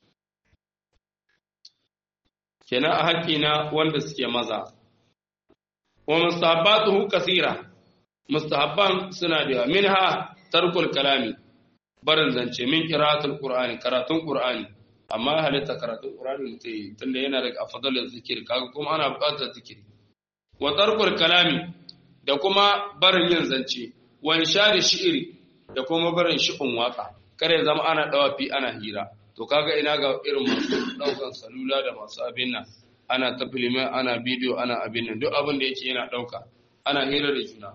[SPEAKER 1] kenan a haƙƙi na wanda suke maza wa mustahabbatuhu kasira mustahabban suna da yawa minha tarkul kalami barin zance min qira'atul qur'ani karatun qur'ani amma halitta karatun qur'ani mutai tunda yana daga afdalul zikir kaga kuma ana buƙatar zikiri wa tarkul kalami da kuma barin yin zance wa inshadi shi'iri da kuma barin shi'un waka kare zama ana dawafi ana hira to kaga ina ga irin masu daukan salula da masu abin nan ana ta filime ana bidiyo ana abin nan duk abin da yake yana dauka ana hira da juna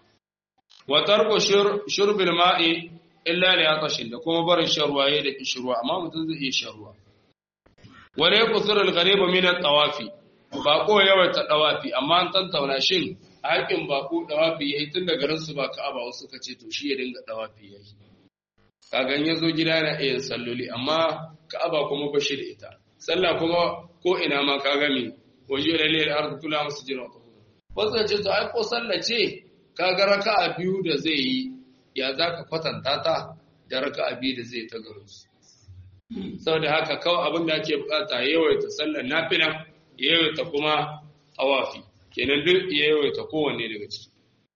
[SPEAKER 1] wa tarku shurbil ma'i illa li atashin da kuma barin sharwaye da kishirwa amma mutum zai iya sharwa wa la yaqsuru al-ghariba min at-tawafi bako yawaita dawafi amma an tantauna shin haƙin bako dawafi yayi tun da garin su ba Ka'aba wasu ka ce to shi ya dinga dawafi yayi kaga in yazo gida na iya salloli amma Ka'aba kuma ba shi da ita sallah kuma ko ina ma kaga me waje lalle al-ardu kula masjidun wasu ce to ai ko sallah ce kaga raka'a biyu da zai yi ya zaka kwatanta ta da raka'a biyu da zai ta garin su saboda haka kawai abin da ake bukata yawaita sallar nafila yawaita kuma tawafi kenan duk yawaita kowanne daga ciki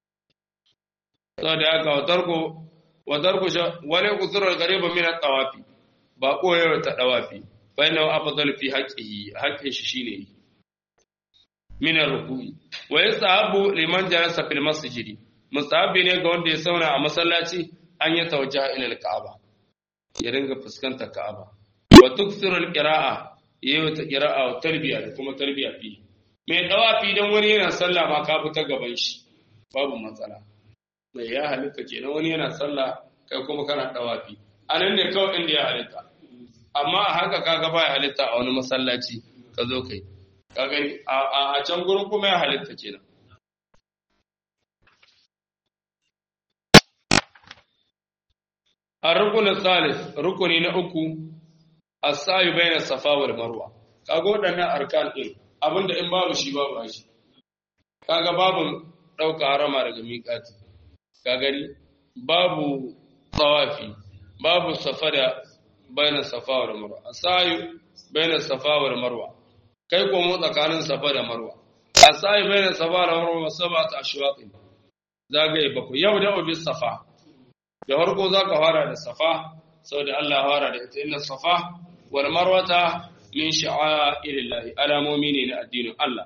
[SPEAKER 1] saboda haka watarko watarko wale kusurar gariba min tawafi ba ko yawaita tawafi fa inna afdal fi haqqihi haqqin shi shine min ar-ruku'i wa yasahabu liman jalasa fil masjid mustahabi ne ga wanda ya sauna a masallaci an ya tawajjaha ila al-ka'aba ya ringa fuskantar Ka'aba wa tuksiru al-qira'a yayi ta qira'a wa tarbiya da kuma tarbiya fi mai dawafi dan wani yana sallah ma ka fita gaban shi babu matsala mai ya halitta kenan wani yana sallah kai kuma kana dawafi anan ne kawai inda ya halitta amma a haka kaga ba ya halitta a wani masallaci ka zo kai ka gani a can gurin kuma ya halitta kenan الركن الثالث ركني na uku as-sa'i bayna safa wal marwa kaga wadannan arkan din abinda in babu shi babu shi kaga babu dauka harama daga miqati ka gani babu tawafi babu safara bayna safa wal marwa as-sa'i bayna safa wal marwa kai ko mu tsakanin safa da marwa as-sa'i bayna safa wal marwa sab'atu ashwaqin zagaye baku yau da obis safa da farko za ka fara da safa saboda Allah fara da ita inna safa wal marwata min sha'airillahi alamomi ne na addinin Allah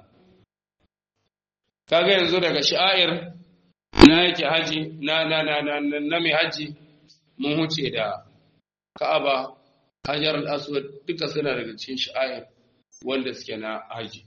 [SPEAKER 1] kaga yanzu daga sha'air na yake haji na na na na, na mai haji mun huce da Ka'aba Hajar al-Aswad duka suna daga cikin sha'air wanda suke na haji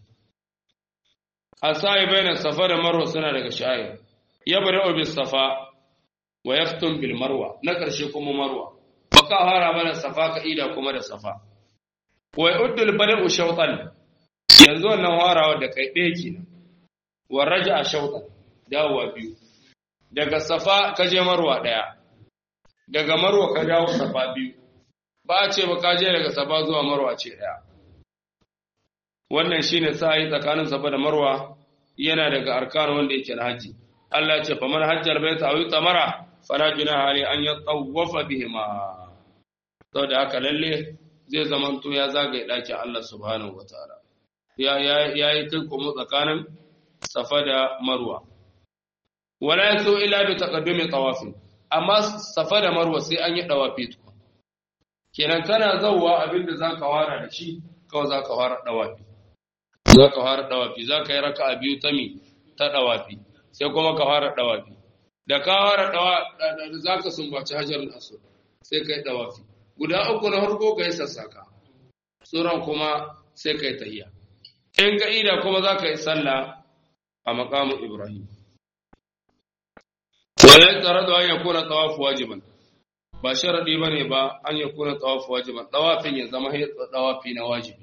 [SPEAKER 1] asai bayan safa da marwa suna daga sha'air yabra bis safa wa yaftun bil marwa na ƙarshe kuma marwa baka fara mana safa ka ida kuma da safa wa yuddul bada'u shawtan yanzu wannan harawa da kai ɗaya kenan wa raja'a shawtan dawowa biyu daga safa ka je marwa ɗaya daga marwa ka dawo safa biyu ba a ce ba ka je daga safa zuwa marwa ce ɗaya wannan shine sa'i tsakanin safa da marwa yana daga arkan wanda yake na haji Allah ya ce faman hajjar baita aw tamara fala junaha ali an yatawafa bihima saboda haka lalle zai zamanto ya zagaye ɗakin Allah subhanahu wataala ya ya yi kai kuma tsakanin safa da marwa wala yaso ila bi taqaddumi tawafi amma safa da marwa sai an yi dawafi to kenan kana zawwa abinda zaka fara da shi kawai zaka fara dawafi zaka fara dawafi zaka yi raka'a biyu ta mi ta dawafi sai kuma ka fara dawafi da ka fara dawa zaka sumbaci hajar al-aswad sai kai dawafi guda uku na farko kai sassaka sauran kuma sai kai tahiyya in ka ida kuma zaka yi sallah a maqamu ibrahim wala taradu an yakuna tawaf wajiban ba sharadi bane ba an ya kuna tawafu wajiban tawafin ya zama tawafi na wajibi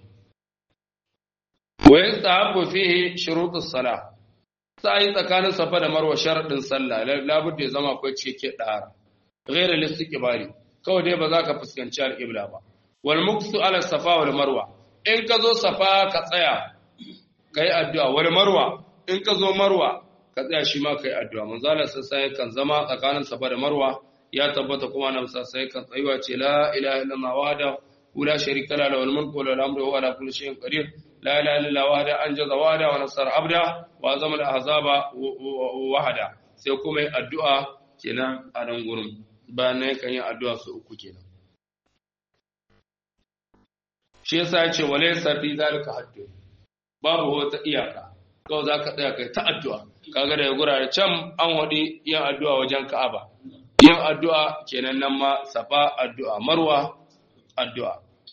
[SPEAKER 1] wa yastahabbu fihi shurutus salah sai tsakanin safa da marwa sharadin sallah labudda ya zama akwai cike dara ghayr al-istiqbali kawai dai ba za ka fuskanci al-qibla ba wal muksu ala safa wal marwa in ka zo safa ka tsaya kai addu'a wal marwa in ka zo marwa ka tsaya shi ma kai addu'a manzo Allah sai kan zama tsakanin safa da marwa ya tabbata kuma nan sai kan tsayuwa ce la ilaha illallah wahda la sharika la lahu al-mulku wa lahu al-amru wa huwa ala kulli shay'in qadir la ilaha illallah wahda anjaza wahda wa nasara abda wa zama al-ahzaba wahda sai kuma yi addu'a kenan a nan gurin bayan nan kan yi addu'a su uku kenan shi yasa ya ce wale safi zalika haddu babu wata iyaka kawai za ka tsaya kai ta addu'a kaga da ya gurare can an waɗi yin addu'a wajen ka'aba yin addu'a kenan nan ma safa addu'a marwa addu'a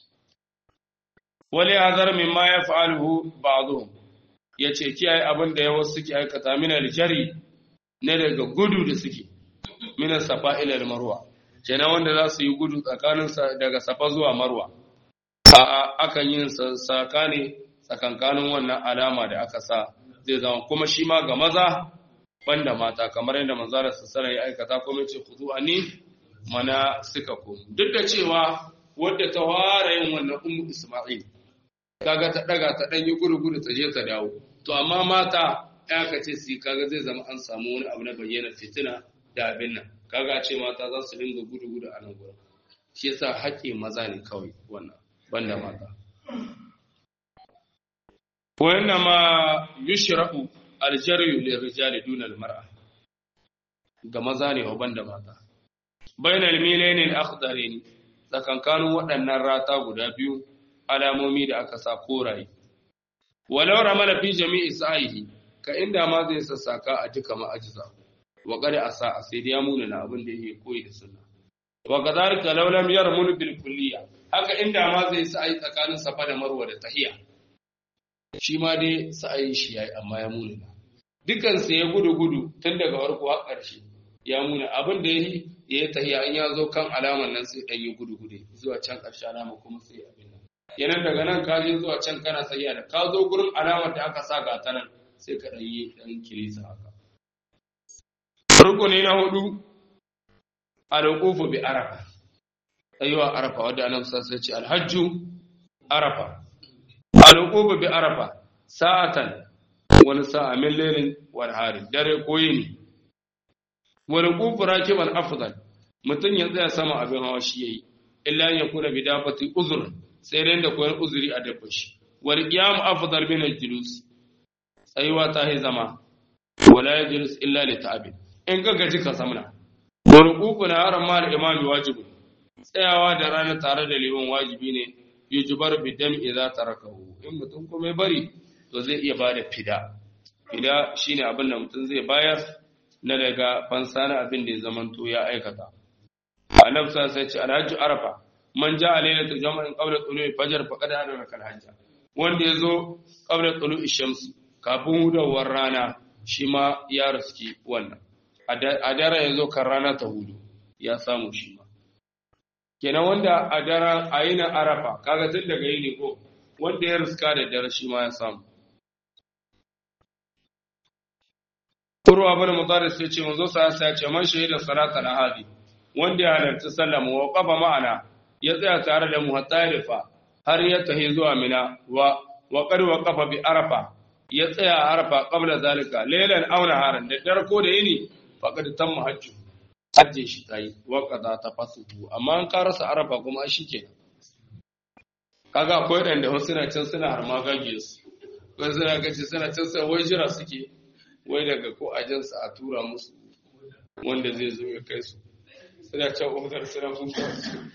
[SPEAKER 1] wale hazar min ma ya fa'alhu ba'dhum ya ce kiyaye abin da ya wasu suke aikata min aljari ne daga gudu da suke min safa ila marwa kenan wanda za su yi gudu tsakanin daga safa zuwa marwa a'a akan yin saka ne tsakankanin wannan alama da aka sa zai zama kuma shi ma ga maza banda mata kamar yadda manzara sassara ya aikata kuma ce kuzu a ni mana suka komu duk da cewa wadda ta fara yin wannan ummu isma'il kaga ta daga ta dan yi gudu ta je ta dawo to amma mata ya ka ce su kaga zai zama an samu wani abu na bayyana fitina da abin nan kaga ce mata za su dinga gudu gudu a nan gurin shi yasa haƙƙin maza ne kawai wannan banda mata wannan ma yushra'u aljaryu lirrijali duna almar'a ga maza ne wa banda mata bainal milayn al-akhdarain tsakankanin waɗannan rata guda biyu alamomi da aka sa koraye walau ramala fi jami'i sa'ihi ka inda ma zai sassaka a duka ma'ajiza wa qad asa sai da ya muna na abin da yake koyi da sunna wa kadhalika law lam yarmul bil kulliyya haka inda ma zai sa ai tsakanin safa da marwa da tahiya shi ma dai sa'ayin shi yayi amma ya muna dukan sai ya gudu gudu tun daga farko har ƙarshe ya muna abin da yayi ya yi tahiya in ya zo kan alaman nan sai dan yi gudu gudu zuwa can ƙarshe alama kuma sai abin nan yanan daga nan ka je zuwa can kana tahiya da ka zo gurin alamar da aka sa ga ta nan sai ka dan yi dan kilisa haka rukuni na hudu al-wuqufu bi arafa tsayuwa arafa wadda annabi sai ce alhajju arafa al'uqubu bi arafa sa'atan wani sa'a min lailin wal hari dare ko yini wal qufu rakiban afdal mutun ya tsaya sama abin hawa shi yayi illa ya kuna bi dafati uzur sai dai da koyar uzuri a dabba shi wal qiyam afdal min al julus tsayuwa ta yi zama wala yajlis illa li ta'abin in ga gaji ka samna wal qufu na haram mal imami wajibi tsayawa da rana tare da liman wajibi ne yujubar bidam idza tarakahu in mutum kuma ya bari to zai iya bada fida fida shine abin da mutum zai bayar na daga fansa na abin da ya zamanto ya aikata annabi sai ce alhajju arafa man ja alaylatul jama'in qabla tulu'i fajr faqad adraka alhajja wanda yazo qabla tulu'i shams kafin hudawar rana shi ma ya riski wannan a dare yazo kan rana ta hudu ya samu shi ma kenan wanda a daren a yi na arafa kaga tun daga yi ne ko wanda ya riska da dare shi ma ya samu Kurwa bin Mudaris ya ce manzo sa ya ce man shahida salata na hadi wanda ya halarci sallama wa qafa ma'ana ya tsaya tare da mu hatta ya fa har ya tahi zuwa mina wa wa qad wa qafa bi arafa ya tsaya a arafa qabla zalika laylan aw naharan da dare ko da yini faqad tamma hajju hajjin shi ta yi waƙaza ta fasuhu amma an karasa arafa kuma shi ke kaga akwai ɗanda wasu suna can suna harma gage su wani suna gaci suna can sai wai jira suke wai daga ko ajinsa a tura musu wanda zai zo ya kai su suna can umar suna kuka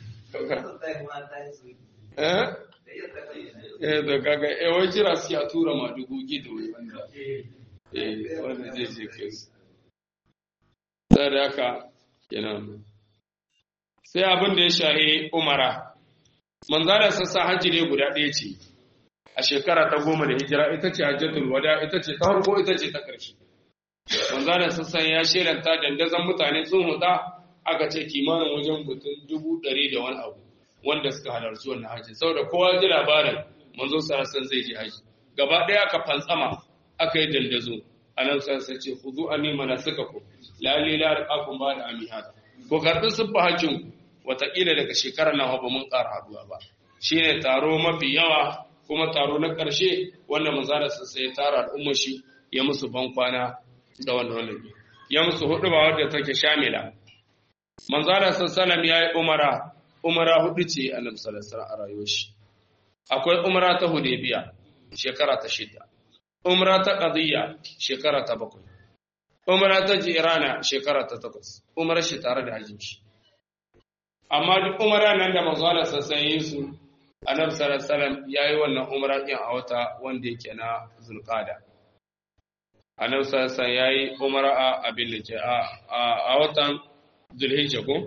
[SPEAKER 1] eh eh da kaga eh wai jira suke a tura ma dubu gido wanda eh wanda zai je kai su sai da haka kenan sai abin da ya shahi umara manzara sassa hajji ne guda ɗaya ce a shekara ta goma da hijira ita ce hajjatul wada ita ce ta farko ita ce ta ƙarshe manzara sassa ya shelanta dandazon mutane sun huda aka ce kimanin wajen mutum dubu ɗari da wani abu wanda suka halarci wannan haji saboda kowa ji labarin manzo sarasan zai je haji gaba ɗaya aka fantsama aka yi dandazo a nan sai ce ku zo ani mana suka ku lalle la arqakum ba da amihat ko karɓi siffa hajjin ku wataƙila daga shekarar nan ba mun ƙara haduwa ba shine taro mafi yawa kuma taro na ƙarshe wanda manzara sai ya tara al'ummar shi ya musu ban kwana da wannan wannan ya musu hudu ba wadda take shamila manzara sallallahu ya yi umara umara hudu ce annabi sallallahu alaihi a rayuwar shi akwai umara ta hudaybiya shekara ta shida umara ta qadiyya shekara ta bakwai umara ta jirana shekara ta takwas umara shi tare da hajjin shi amma duk umara nan da manzara sallallahu yi su annabi sallallahu alaihi wasallam yayi wannan umra din a wata wanda yake na zulqada annabi sallallahu alaihi wasallam yayi umra a abin da ke a watan zulhijja ko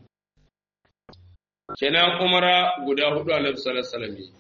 [SPEAKER 1] kenan umra guda hudu annabi sallallahu alaihi wasallam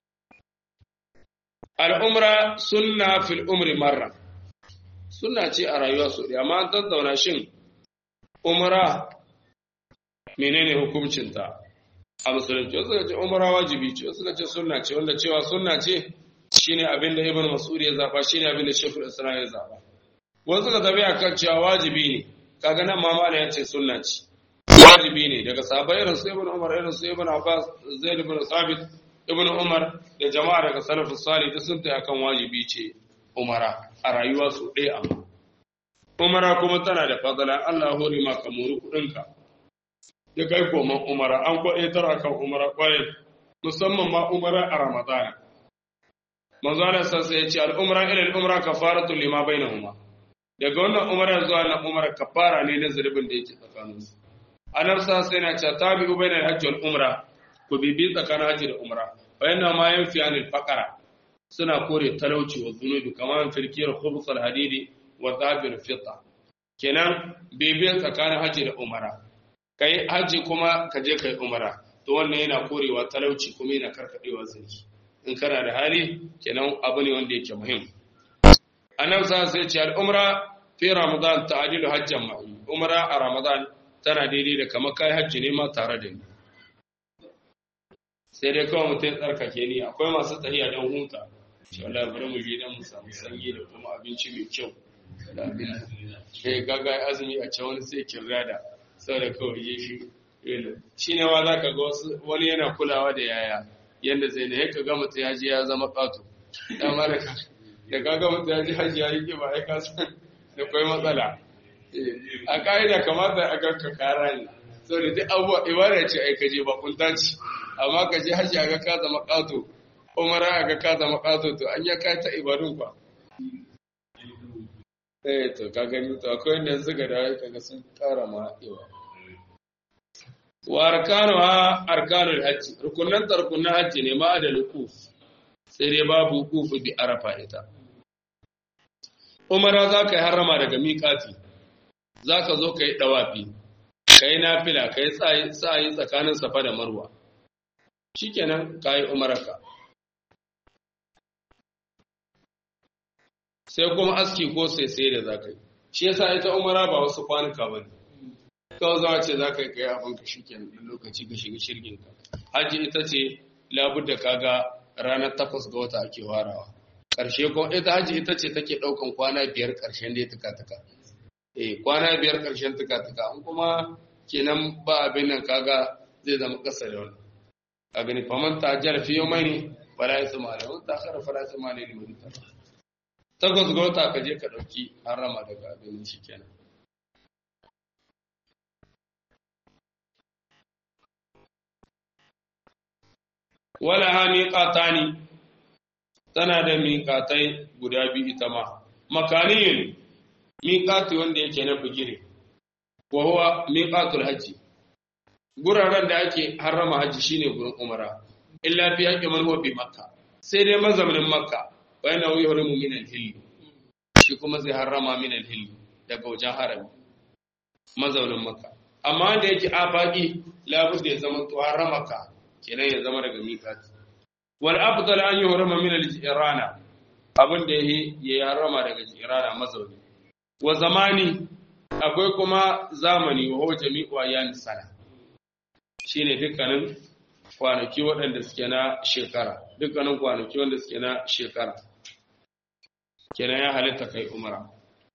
[SPEAKER 1] al umra sunna fil umri marra sunna ce a rayuwa su amma an tattauna shin umra menene hukuncinta a musulunci wasu ce umara wajibi ce wasu ce sunna ce wanda cewa sunna ce shine abin da ibn mas'ud ya zaba shine abin da shekul islam ya zaba wasu ka tafi akan cewa wajibi ne kaga nan ma mala ya ce sunna ce wajibi ne daga sahabbai irin su ibn umar irin su ibn abbas zaid ibn sabit ibn umar da jama'a daga salafus salih duk sun tayi akan wajibi ce umara a rayuwa su ɗaya amma umara kuma tana da fadala Allah hore ma ka muri kuɗinka ya kai koman umara an kwaɗaitar akan umara ƙwarai musamman ma umara a ramadana manzo Allah sassa ya ce al'umra ila al'umra kafaratu lima bainahuma daga wannan umara zuwa na umara kafara ne na zurbin da yake tsakanin su annabi sassa yana cewa tabi'u bainal hajji wal umra ku bibi tsakanin hajji da umra fa yana ma yanfi anil faqara suna kore talauci wa zunubi kamar firkiyar khubus al hadidi wa dhabil fita kenan bibi tsakanin hajji da umara ka yi hajji kuma ka je ka yi umara to wannan yana korewa talauci kuma yana karkadewa zaki in kana da hali kenan abu ne wanda yake muhim annabi sa sai ce al-umra fi ramadan ta'dilu hajjan ma'i umra a ramadan tana daidai da kamar kai hajji ne ma tare da ni sai dai kawai mutum tsarkake ni akwai masu tahiya don huta shi wallahi bari mu je dan mu samu sanyi da kuma abinci mai kyau da abin eh gaga azumi a can wani sai kirrada saboda kawai ya shi shi ne wa za ka ga wani yana kulawa da yaya yadda zai ne ka ga mutum ya ji ya zama ƙato ya mara ka da ka ga mutum ya ji hajji ya yi ƙiba ya kasan da kwai matsala a ƙa'ida kamata a ga ka kara ne saboda duk abubuwa ibada ce ai ka je ba kunta ce amma ka je hajji a ga ka zama ƙato umara a ga ka zama ƙato to an ya kai ta ibadun kwa eh to ka gani to akwai wanda suka da kaga sun ƙara ma yawa wa arkanuha arkanul hajji rukunan tarkunan hajji ne ma da lukuf sai dai babu lukuf bi arafa ita umara za ka yi harama daga miƙati za ka zo ka yi ɗawafi ka yi nafila ka yi tsayi tsakanin safa da marwa shikenan ka yi umaraka sai kuma aski ko sai sai da za ka yi shi yasa ita umara ba wasu kwanuka ba ne kawai zama ce za ka yi kai abin ka shi kenan lokaci ka shiga shirgin ka hajji ita ce labudda kaga ranar takwas ga wata ake warawa ƙarshe ko ita hajji ita ce take ɗaukan kwana biyar ƙarshen da ya tuka-tuka eh kwana biyar ƙarshen tuka-tuka an kuma kenan ba abin nan kaga zai zama ƙasa da wani a gani faman ta jara fiye mai ne fara ya tsama da wani takara fara ya tsama ne liman ta takwas ga wata ka je ka ɗauki harama daga abin shi kenan wala ha miƙatani tana da miƙatai guda biyu ita ma makaniyin miƙati wanda yake na bugire wa huwa miƙatul hajji guraren da ake harrama hajji shine gurin umara illa fi haqqi man huwa bi makka sai dai mazaunin makka wa yana wuyi harimu min al-hill shi kuma zai harrama min al-hill daga wajen harami mazaunin makka amma da yake afaki labudda ya zama to harramaka kenan ya zama daga miƙati wal afdal an yuhrama min al-jirana abin da yayi ya harama daga jirana mazauni wa zamani akwai kuma zamani wa huwa jami'u ayyan sana shine dukkanin kwanaki waɗanda suke na shekara dukkanin kwanaki wanda suke na shekara kenan ya halitta kai umra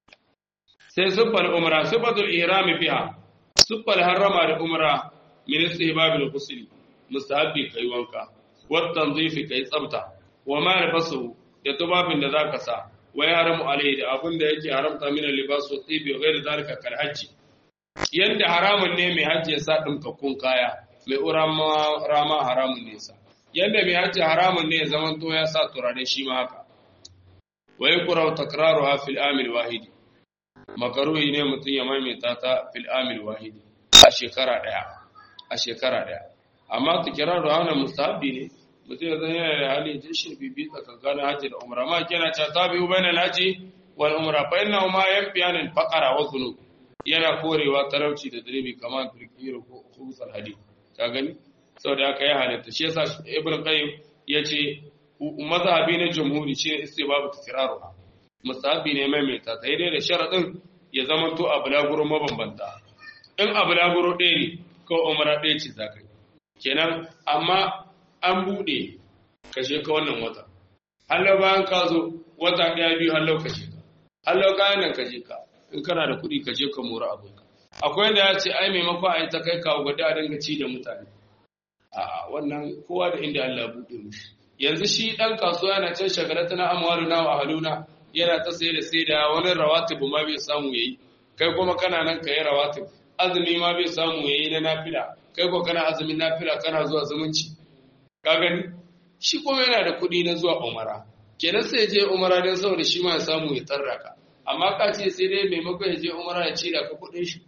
[SPEAKER 1] sai siffar umra siffatul ihrami biha siffar harrama da umra min istihbabil ghusl mustahabbi kai wanka wat tanzifi kai tsafta wa ma labasu da tubabin da zaka sa wa yaramu alai da abin da yake haramta min libas wa tibi wa ghairi zalika kal hajji yanda haramun ne mai hajji ya sa dinkakkun kaya mai urama rama haramun ne sa yanda mai hajji haramun ne ya zaman to ya sa turare shi ma haka wa yakra takraruha fil amil wahidi makaruhi ne mutum ya maimaita ta fil amil wahidi a shekara daya a shekara daya amma tikraru wannan mustahabi ne mutum ya zan yana da hali jin shi bibi tsakankanin hajji da umra ma kena ta tabi bainal haji wal umra fa inna ma yanfiyan al faqara wa dhunub yana korewa talauci da zunubi kamar turkiyar ko khubsal hadid ka gani saboda haka ya halatta shi yasa ibn qayyim yace mazhabi na jumhuri shi istibabu tikraruha musahabi ne mai mai ta sai dai da sharadin ya zama to a bulaguro mabambanta in a bulaguro ɗaya ne ko umra ɗaya ce za ka yi kenan amma an buɗe kashe ka wannan wata hallau bayan ka zo wata ɗaya biyu hallau kashe ka hallau kayan nan kashe ka in kana da kuɗi kashe ka mora abinka akwai da ya ce ai maimakon a yi ta kai kawo gwada a dinga ci da mutane a wannan kowa da inda Allah buɗe mushi yanzu shi ɗan kasuwa yana can shagalata na amwalu na wa haluna yana ta sai da sai da wani rawatibu ma bai samu yayi kai kuma kana nan ka yi rawatib azumi ma bai samu yayi na nafila kai ko kana azumin nafila kana zuwa zumunci ka gani shi kuma yana da kuɗi na zuwa umara kenan sai je umara don saboda shi ma ya samu ya tarraka amma ka ce sai dai maimakon ya je umara ya cida ka kuɗin shi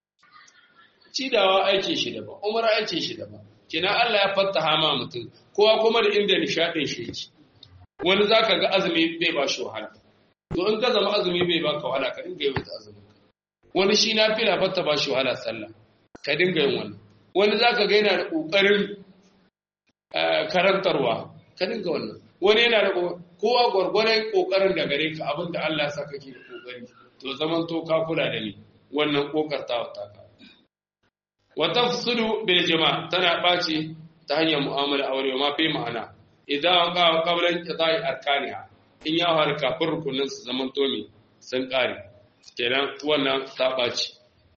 [SPEAKER 1] cidawa aikin shi daban umara aikin shi daban kenan Allah ya fattaha ma mutum kowa kuma da inda nishadin shi yake wani zaka ga azumi bai ba shi wahala to in ka zama azumi bai baka wahala ka dinga yi azumi wani shi na fila fatta ba shi wahala sallah ka dinga yin wannan wani zaka ga yana da kokarin karantarwa ka dinga wannan wani yana da kowa gwargwaron kokarin da gare ka abinda Allah ya saka ke da kokari to zaman to ka kula da ni wannan kokartawa ta ka wa tafsilu bil jama' tana baci ta hanyar mu'amala aure ma fi ma'ana idan ka qablan qita'i arkaniha in ya har kafin rukunin su zaman to me sun kare kenan wannan ta baci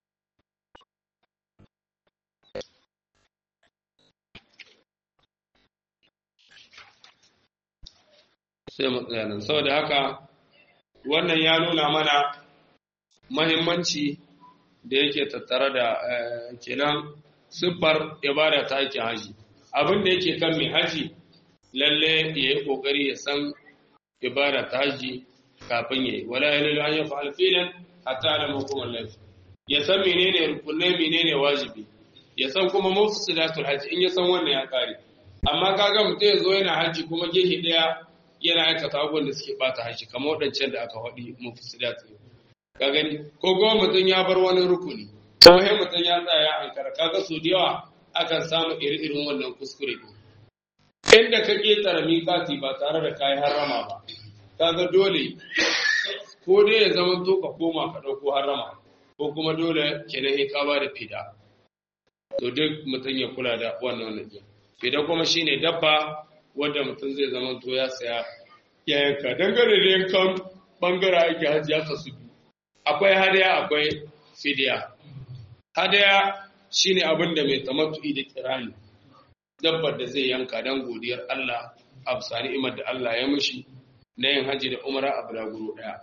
[SPEAKER 1] sai mu tsaya nan saboda haka wannan ya nuna mana mahimmanci da yake tattare da kenan siffar ibada ta ake haji abin da yake kan mai haji lalle ya yi kokari ya san ibada ta haji kafin ya yi wala ya lalu an yi fa'al filan hatta ala makomar lafi ya san menene rukunai menene wajibi ya san kuma mufsidatul haji in ya san wannan ya kare amma kaga mutum ya zo yana haji kuma gehe daya yana aikata abubuwan da suke bata haji kamar waɗancan da aka faɗi mufsidatul ka gani ko kuma mutum ya bar wani rukuni ko sai mutum ya tsaya ankara kaga su da yawa akan samu iri-irin wannan kuskure inda ka ketara miƙati ba tare da kayi harama ba kaga dole ko dai ya zama to ka koma ka ɗauko harama ko kuma dole kenan ya kaba da fida to duk mutum ya kula da wannan wannan fida kuma shine dabba wanda mutum zai zama to ya saya ya yanka dangane da yankan bangaren aiki hajji ya kasu biyu akwai hadaya akwai fidiya hadaya shine abin da mai tamattu'i da kirani dabbar da zai yanka dan godiyar Allah a bisa ni'imar da Allah ya mishi na yin haji da umara a bulaguro daya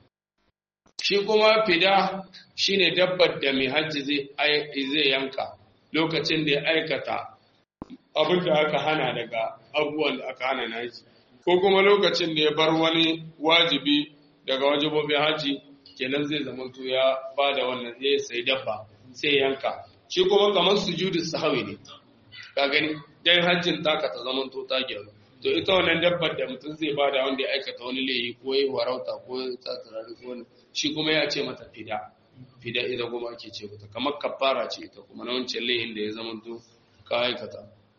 [SPEAKER 1] shi kuma fida shine dabbar da mai haji zai zai yanka lokacin da ya aikata abin da aka hana daga abubuwan da aka hana na haji ko kuma lokacin da ya bar wani wajibi daga wajibobin haji kenan zai zamanto ya ba da wannan ya sai dabba sai yanka shi kuma kamar sujudu sahawi ne ka gani dan hajjin taka ta zamanto ta gyaru to ita wannan dabbar da mutum zai ba da wanda ya aikata wani laifi ko ya warauta ko ya tsatsirari ko wani shi kuma ya ce mata fida fida ita kuma ake ce mata kamar kafara ce ita kuma na wancan laifin da ya zamanto ka aikata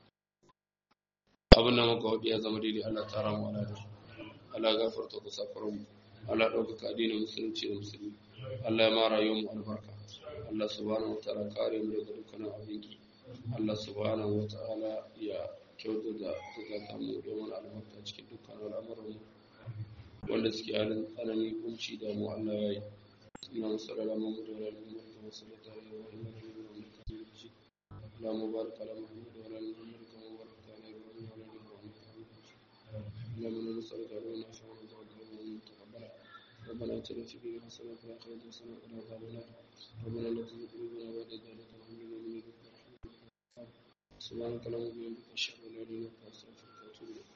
[SPEAKER 1] abin da muka hudu ya zama daidai Allah ta ramu ala da Allah gafarta ku safarin mu Allah ɗaukaka addinin musulunci da musulmi Allah ya ma rayuwar mu albarka Allah subhanahu wa ta'ala kare mu daga dukkanin abinki Allah subhanahu wa ta'ala ya kyauta da zakata mu domin albarka cikin dukkan al'amuran mu wanda suke halin tsanani kunci da mu Allah ya yi ina sallallahu alaihi wa sallam da wasallata alaihi wa sallam اللهم بارك على محمد وعلى ال محمد كما باركت على ابراهيم وعلى ال ابراهيم اللهم نسالك علما نافعا وتوكلا متقبلا ربنا اتنا في الدنيا حسنه وفي الاخره حسنه وقنا عذاب النار ربنا لا تزغ قلوبنا بعد إذ هديتنا وهب لنا من لدنك رحمه سبحانك اللهم وبحمدك اشهد ان لا اله الا انت استغفرك واتوب اليك